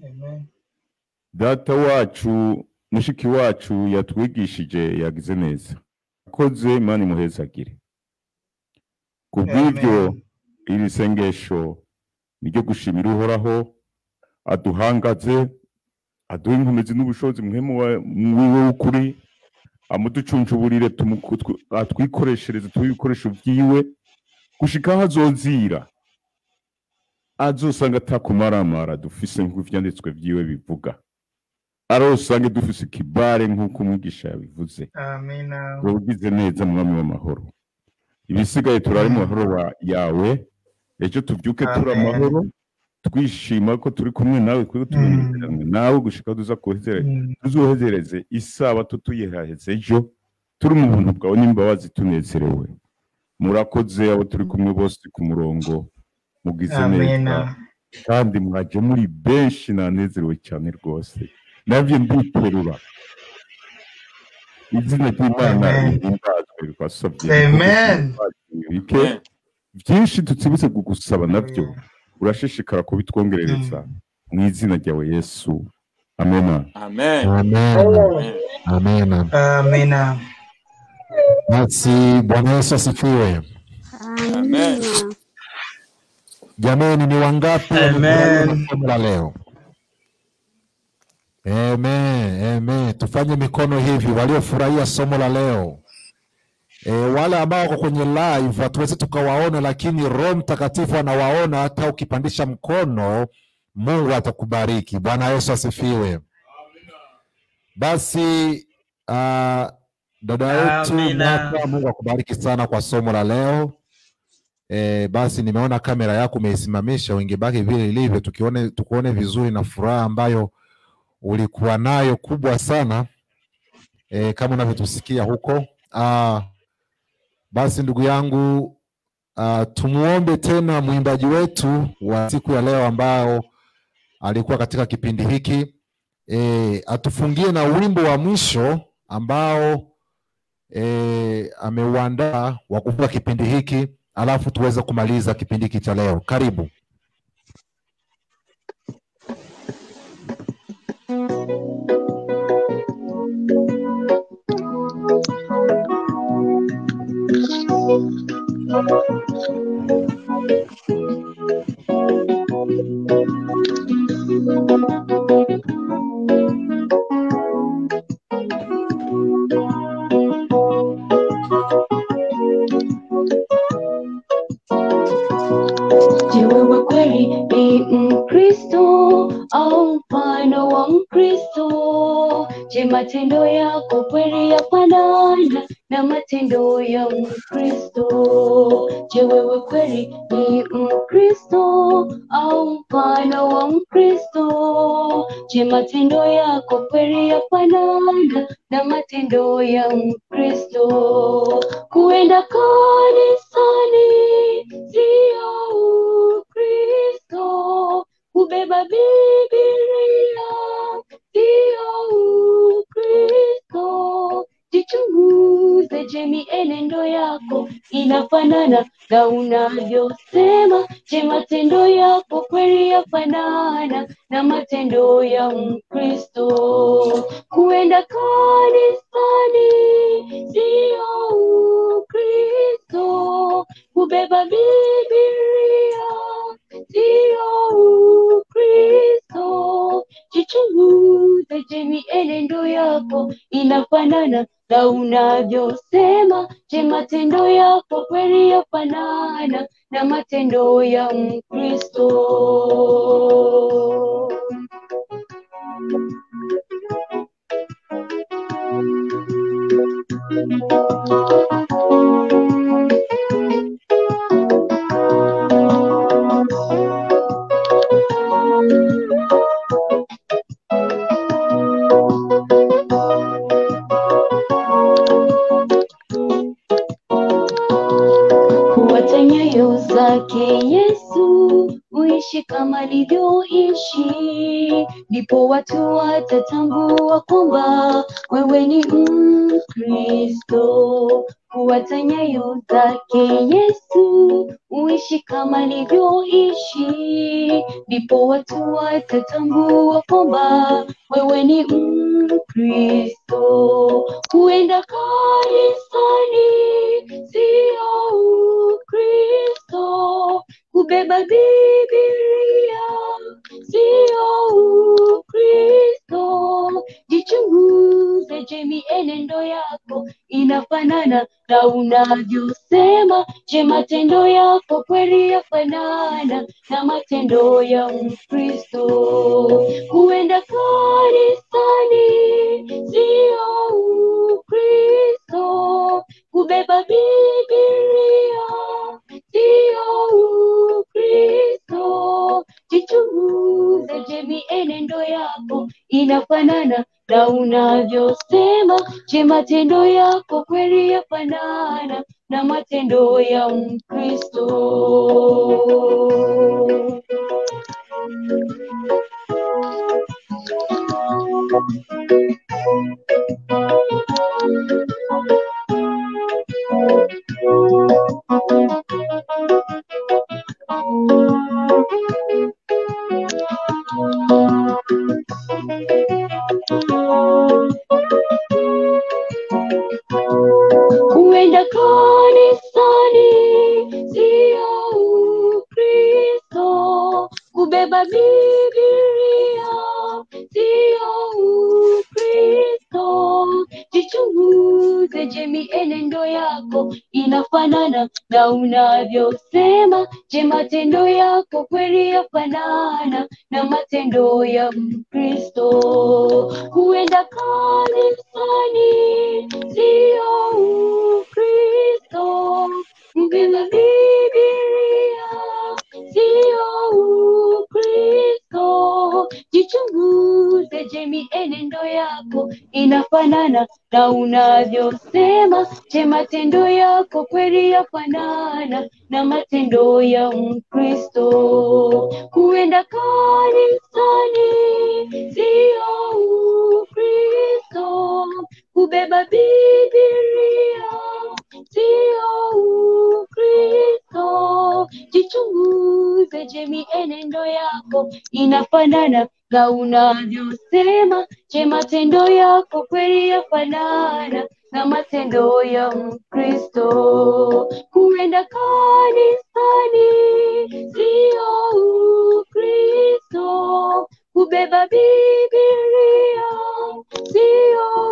data wacu mushiki wacu yatwigishije yagize neza akoze imana imuhezagire kubw'ivyo iri sengesho niryo gushimira uhoraho aduhangaze aduha inkomezi n'ubushobozi mwemu wiwe w'ukuri amuducuncuburire tumuku- tw- atwikoreshereze tuhe ibikoresho vyiwe gushika aho azozira azosanga atakumaramara dufise nk'uko ivyanditswe vyiwe bivuga arosange dufise ikibare nk'uko umwigisha yabivuze Amina. ugize neza mwami w'amahoro ibisigaye turari mu mahoro wa- yawe ejo tuvyuke turi Amen. amahoro twishima ko turi kumwe nawe kuko tunezeranwe nawe gushika aho tuza kuhezere tuzohezereze isabato tuyihaheze ejo turi mu buntu bwawe n'imbabazi tunezerewe murakoze abo turi kumwe bose ku murongo mugize neza Amina. kandi mwaje muri benshi nanezerewe cyane rwose navyo nditerura izina ry'imana Amen. rihimbazwe rwasabye Amen. bike byinshi tutsibutse kugusaba navyo urashishikara kubitwongerereza mu izina ryawe yesu amena Amen. Amen. Amen. Amina. Basi Bwana Yesu asifiwe. Amen. Jamani, ni wangapi Amen. wamefurahia na somo la leo? Amen, amen. Tufanye mikono hivi, waliofurahia somo la leo. E, wale ambao wako kwenye live hatuwezi tukawaona, lakini Roho Mtakatifu anawaona. Hata ukipandisha mkono, Mungu atakubariki. Bwana Yesu asifiwe. Basi uh, dada yetu Amina. Martha, Mungu akubariki sana kwa somo la leo. E, basi nimeona kamera yako umeisimamisha, ungebaki vile ilivyo, tukione tukuone vizuri na furaha ambayo ulikuwa nayo kubwa sana e, kama unavyotusikia huko. Ah, basi ndugu yangu ah, tumuombe tena mwimbaji wetu wa siku ya leo ambao alikuwa katika kipindi hiki e, atufungie na wimbo wa mwisho ambao e, ameuandaa wa kufunga kipindi hiki, alafu tuweze kumaliza kipindi hiki cha leo. Karibu. Je, wewe kweli ni Mkristo au mfano wa Mkristo? Je, matendo yako kweli yafanana na matendo ya Mkristo? Je, wewe kweli ni Mkristo au mfano wa Mkristo? Je, matendo yako kweli yafanana na matendo ya Mkristo? Kuenda kanisani sio Ukristo, kubeba Biblia sio Ukristo. Jichunguze, je, mienendo yako inafanana na unavyosema? Je, matendo yako kweli yafanana na matendo ya Mkristo? Kuenda kanisani sio Ukristo, kubeba Biblia sio Ukristo. Jichunguze, je, mienendo yako inafanana na unavyosema? Je, matendo yako kweli yafanana na matendo ya Mkristo? uishi kama alivyoishi, ndipo watu watatambua kwamba wewe ni Mkristo. Fuata nyayo zake Yesu, uishi kama alivyoishi, ndipo watu watatambua kwamba wewe ni Mkristo. Kuenda kanisani sio Ukristo, kubeba Biblia sio Ukristo. Jichunguze, je, mienendo yako inafanana na unavyosema? Je, matendo yako kweli yafanana na matendo ya Mkristo? Kuenda kanisani sio Ukristo, kubeba Biblia sio Ukristo. Jichunguze, je, mienendo yako inafanana na unavyosema? Je, matendo yako kweli yafanana na matendo ya Mkristo? Kuenda kanisani sio Ukristo, kubeba Biblia sio Ukristo. Jichunguze, je, mienendo yako inafanana na unavyosema? Je, matendo yako kweli yafanana na matendo ya Mkristo? Kuenda kanisani sio Ukristo, kubeba Biblia sio Ukristo. Jichunguze, je, mienendo yako inafanana na unavyosema? Je, matendo yako kweli yafanana na matendo ya Mkristo? Kuenda kanisani sio Ukristo, kubeba Biblia sio Ukristo. Jichunguze, je, mienendo yako inafanana na unavyosema? Je, matendo yako kweli yafanana na matendo ya Mkristo? Kuenda kanisani sio Ukristo, kubeba Biblia sio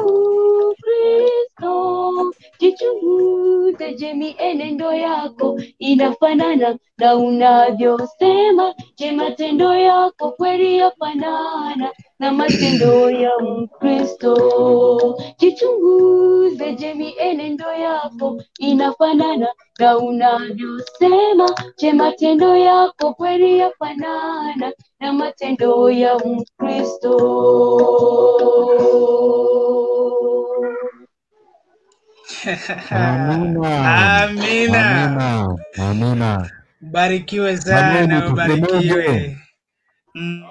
Ukristo. Jichunguze, je, mienendo yako inafanana na unavyosema? Je, matendo yako kweli yafanana na matendo ya Mkristo? Jichunguze, je, mienendo yako inafanana na unavyosema? Je, matendo yako kweli yafanana na matendo ya Mkristo? Amina. Amina. Amina. Amina. Barikiwe Jamani, sana, ubarikiwe. tusemeje? Mm.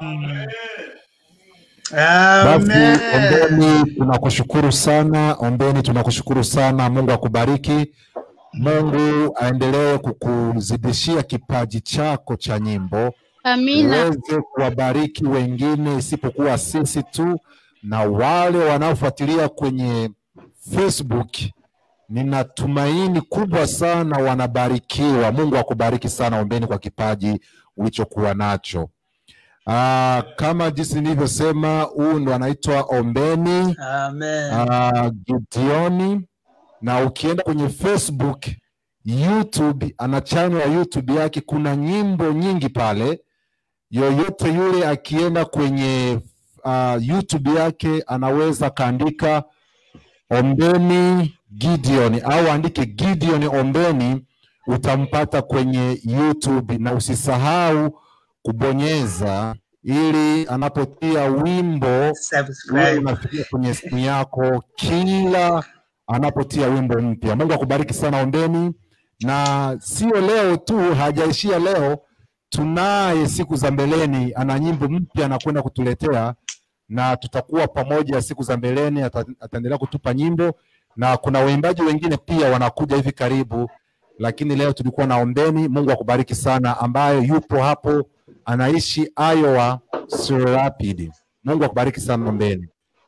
Basi Amen. ombeni, tunakushukuru sana. Ombeni, tunakushukuru sana. Mungu akubariki. Mungu aendelee kukuzidishia kipaji chako cha nyimbo, Amina. uweze kuwabariki wengine isipokuwa sisi tu, na wale wanaofuatilia kwenye Facebook, nina tumaini kubwa sana wanabarikiwa. Mungu akubariki sana. Ombeni kwa kipaji ulichokuwa nacho. Ah, kama jinsi nilivyosema, huu ndo anaitwa Ombeni Amen. ah, Gideoni, na ukienda kwenye Facebook, YouTube, ana channel ya YouTube yake, kuna nyimbo nyingi pale. Yoyote yule akienda kwenye uh, YouTube yake anaweza akaandika Ombeni Gideon au andike Gideon Ombeni, utampata kwenye YouTube, na usisahau kubonyeza ili anapotia wimbo uwe Subscribe. unafikia kwenye simu yako kila anapotia wimbo mpya. Mungu akubariki sana Ombeni, na sio leo tu, hajaishia leo. tunaye siku za mbeleni, ana nyimbo mpya anakwenda kutuletea na tutakuwa pamoja siku za mbeleni, ata- ataendelea kutupa nyimbo na kuna waimbaji wengine pia wanakuja hivi karibu, lakini leo tulikuwa na Ombeni. Mungu akubariki sana, ambaye yupo hapo anaishi Iowa, Cedar Rapids. Mungu akubariki sana Ombeni.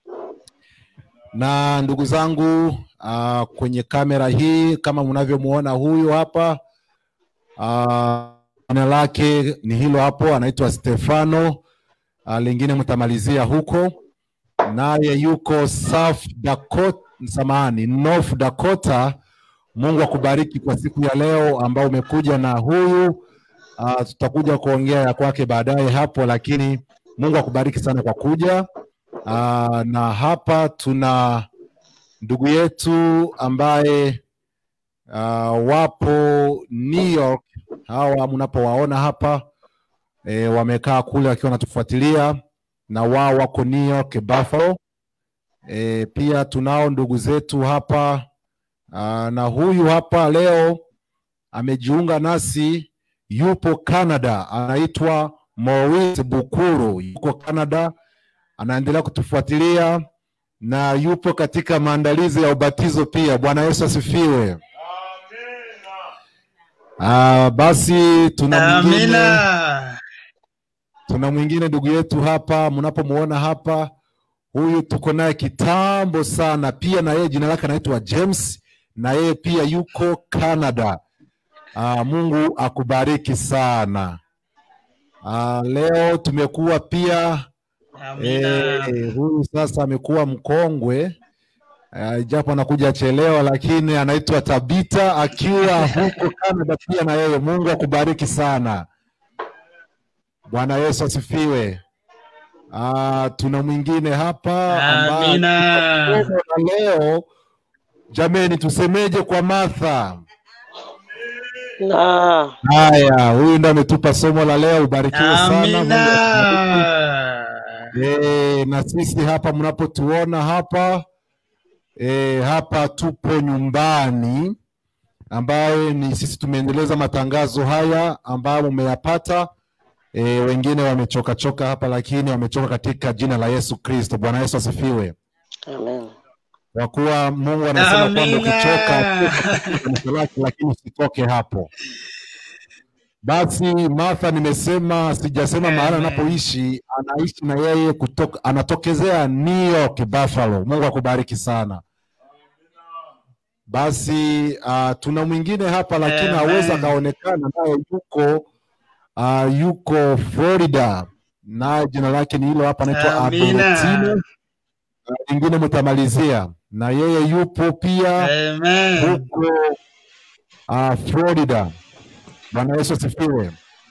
Na ndugu zangu uh, kwenye kamera hii kama mnavyomuona huyu hapa uh, jina lake ni hilo hapo, anaitwa Stefano. Uh, lingine mtamalizia huko, naye yuko South Dakota, samahani, North Dakota. Mungu akubariki kwa siku ya leo ambao umekuja na huyu uh, tutakuja kuongea ya kwake baadaye hapo, lakini Mungu akubariki sana kwa kuja. Uh, na hapa tuna ndugu yetu ambaye uh, wapo New York. Hawa mnapowaona hapa e, wamekaa kule wakiwa wanatufuatilia na wao wako New York Buffalo. E, pia tunao ndugu zetu hapa uh, na huyu hapa leo amejiunga nasi, yupo Canada, anaitwa Maurice Bukuru, yuko Canada, anaendelea kutufuatilia na yupo katika maandalizi ya ubatizo pia. Bwana Yesu asifiwe. Ah, basi tuna mwingine Amina. tuna mwingine ndugu yetu hapa, mnapomuona hapa, huyu tuko naye kitambo sana, pia na yeye jina lake anaitwa James, na yeye pia yuko Canada. Ah, Mungu akubariki sana. Ah, leo tumekuwa pia Amina. eh, huyu sasa amekuwa mkongwe uh, japo anakuja chelewa, lakini anaitwa Tabita akiwa huko Canada pia na yeye. Mungu akubariki sana. Bwana Yesu asifiwe. Uh, tuna mwingine hapa ambaye Amina. somo la leo. Jameni, tusemeje kwa Martha? Na Haya, huyu ndo ametupa somo la leo. Ubarikiwe sana. Mungu akubariki. Amina. E, na sisi hapa mnapotuona hapa e, hapa tupo nyumbani ambaye ni sisi tumeendeleza matangazo haya ambayo mmeyapata. E, wengine wamechoka choka hapa, lakini wamechoka katika jina la Yesu Kristo. Bwana Yesu asifiwe. amen. Kwa kuwa Mungu anasema kwamba Amina. ukichoka kanisa lake, lakini usitoke hapo. Basi Martha, nimesema sijasema mahali Amen. anapoishi, anaishi na yeye kutoka, anatokezea New York Buffalo. Mungu akubariki sana. Basi uh, tuna mwingine hapa lakini Amen. hawezi akaonekana, naye yuko uh, yuko Florida, naye jina lake ni hilo hapa, anaitwa Amina. Albertino. Na Lingine mtamalizia, na yeye yupo pia Amen. huko uh, Florida. Bwana Yesu asifiwe.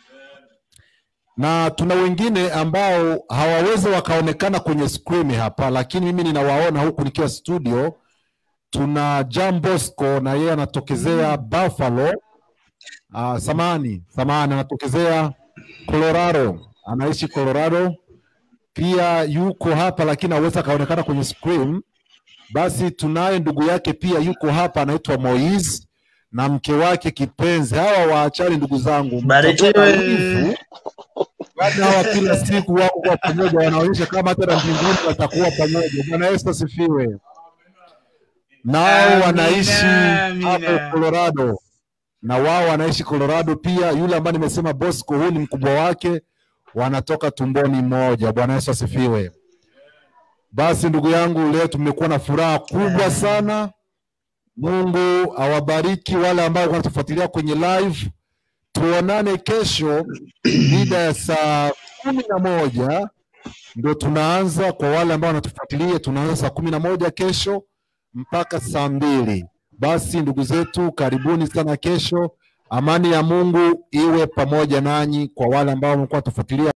Na tuna wengine ambao hawawezi wakaonekana kwenye screen hapa, lakini mimi ninawaona huku nikiwa studio. Tuna Jean Bosco na yeye anatokezea Buffalo. Uh, samani samani, anatokezea Colorado, anaishi Colorado. Pia yuko hapa lakini hawezi akaonekana kwenye screen. Basi tunaye ndugu yake pia yuko hapa, anaitwa Moise na mke wake kipenzi. Hawa waachani, ndugu zangu, Barikiwe. mtakuwa na wivu. Bado hawa kila siku wako kwa pamoja, wanaonyesha kama hata na mbinguni watakuwa pamoja. Bwana Yesu asifiwe. Nao Amina, wanaishi amina. hapo Colorado, na wao wanaishi Colorado pia. Yule ambaye nimesema Bosco, huyu ni mkubwa wake, wanatoka tumboni moja. Bwana Yesu asifiwe. Basi ndugu yangu, leo tumekuwa na furaha kubwa sana. Mungu awabariki wale ambao wanatufuatilia kwenye live. Tuonane kesho mida ya saa kumi na moja ndio tunaanza. Kwa wale ambao wanatufuatilia, tunaanza saa kumi na moja kesho mpaka saa mbili. Basi ndugu zetu, karibuni sana kesho. Amani ya Mungu iwe pamoja nanyi. Kwa wale ambao wamekuwa tufuatilia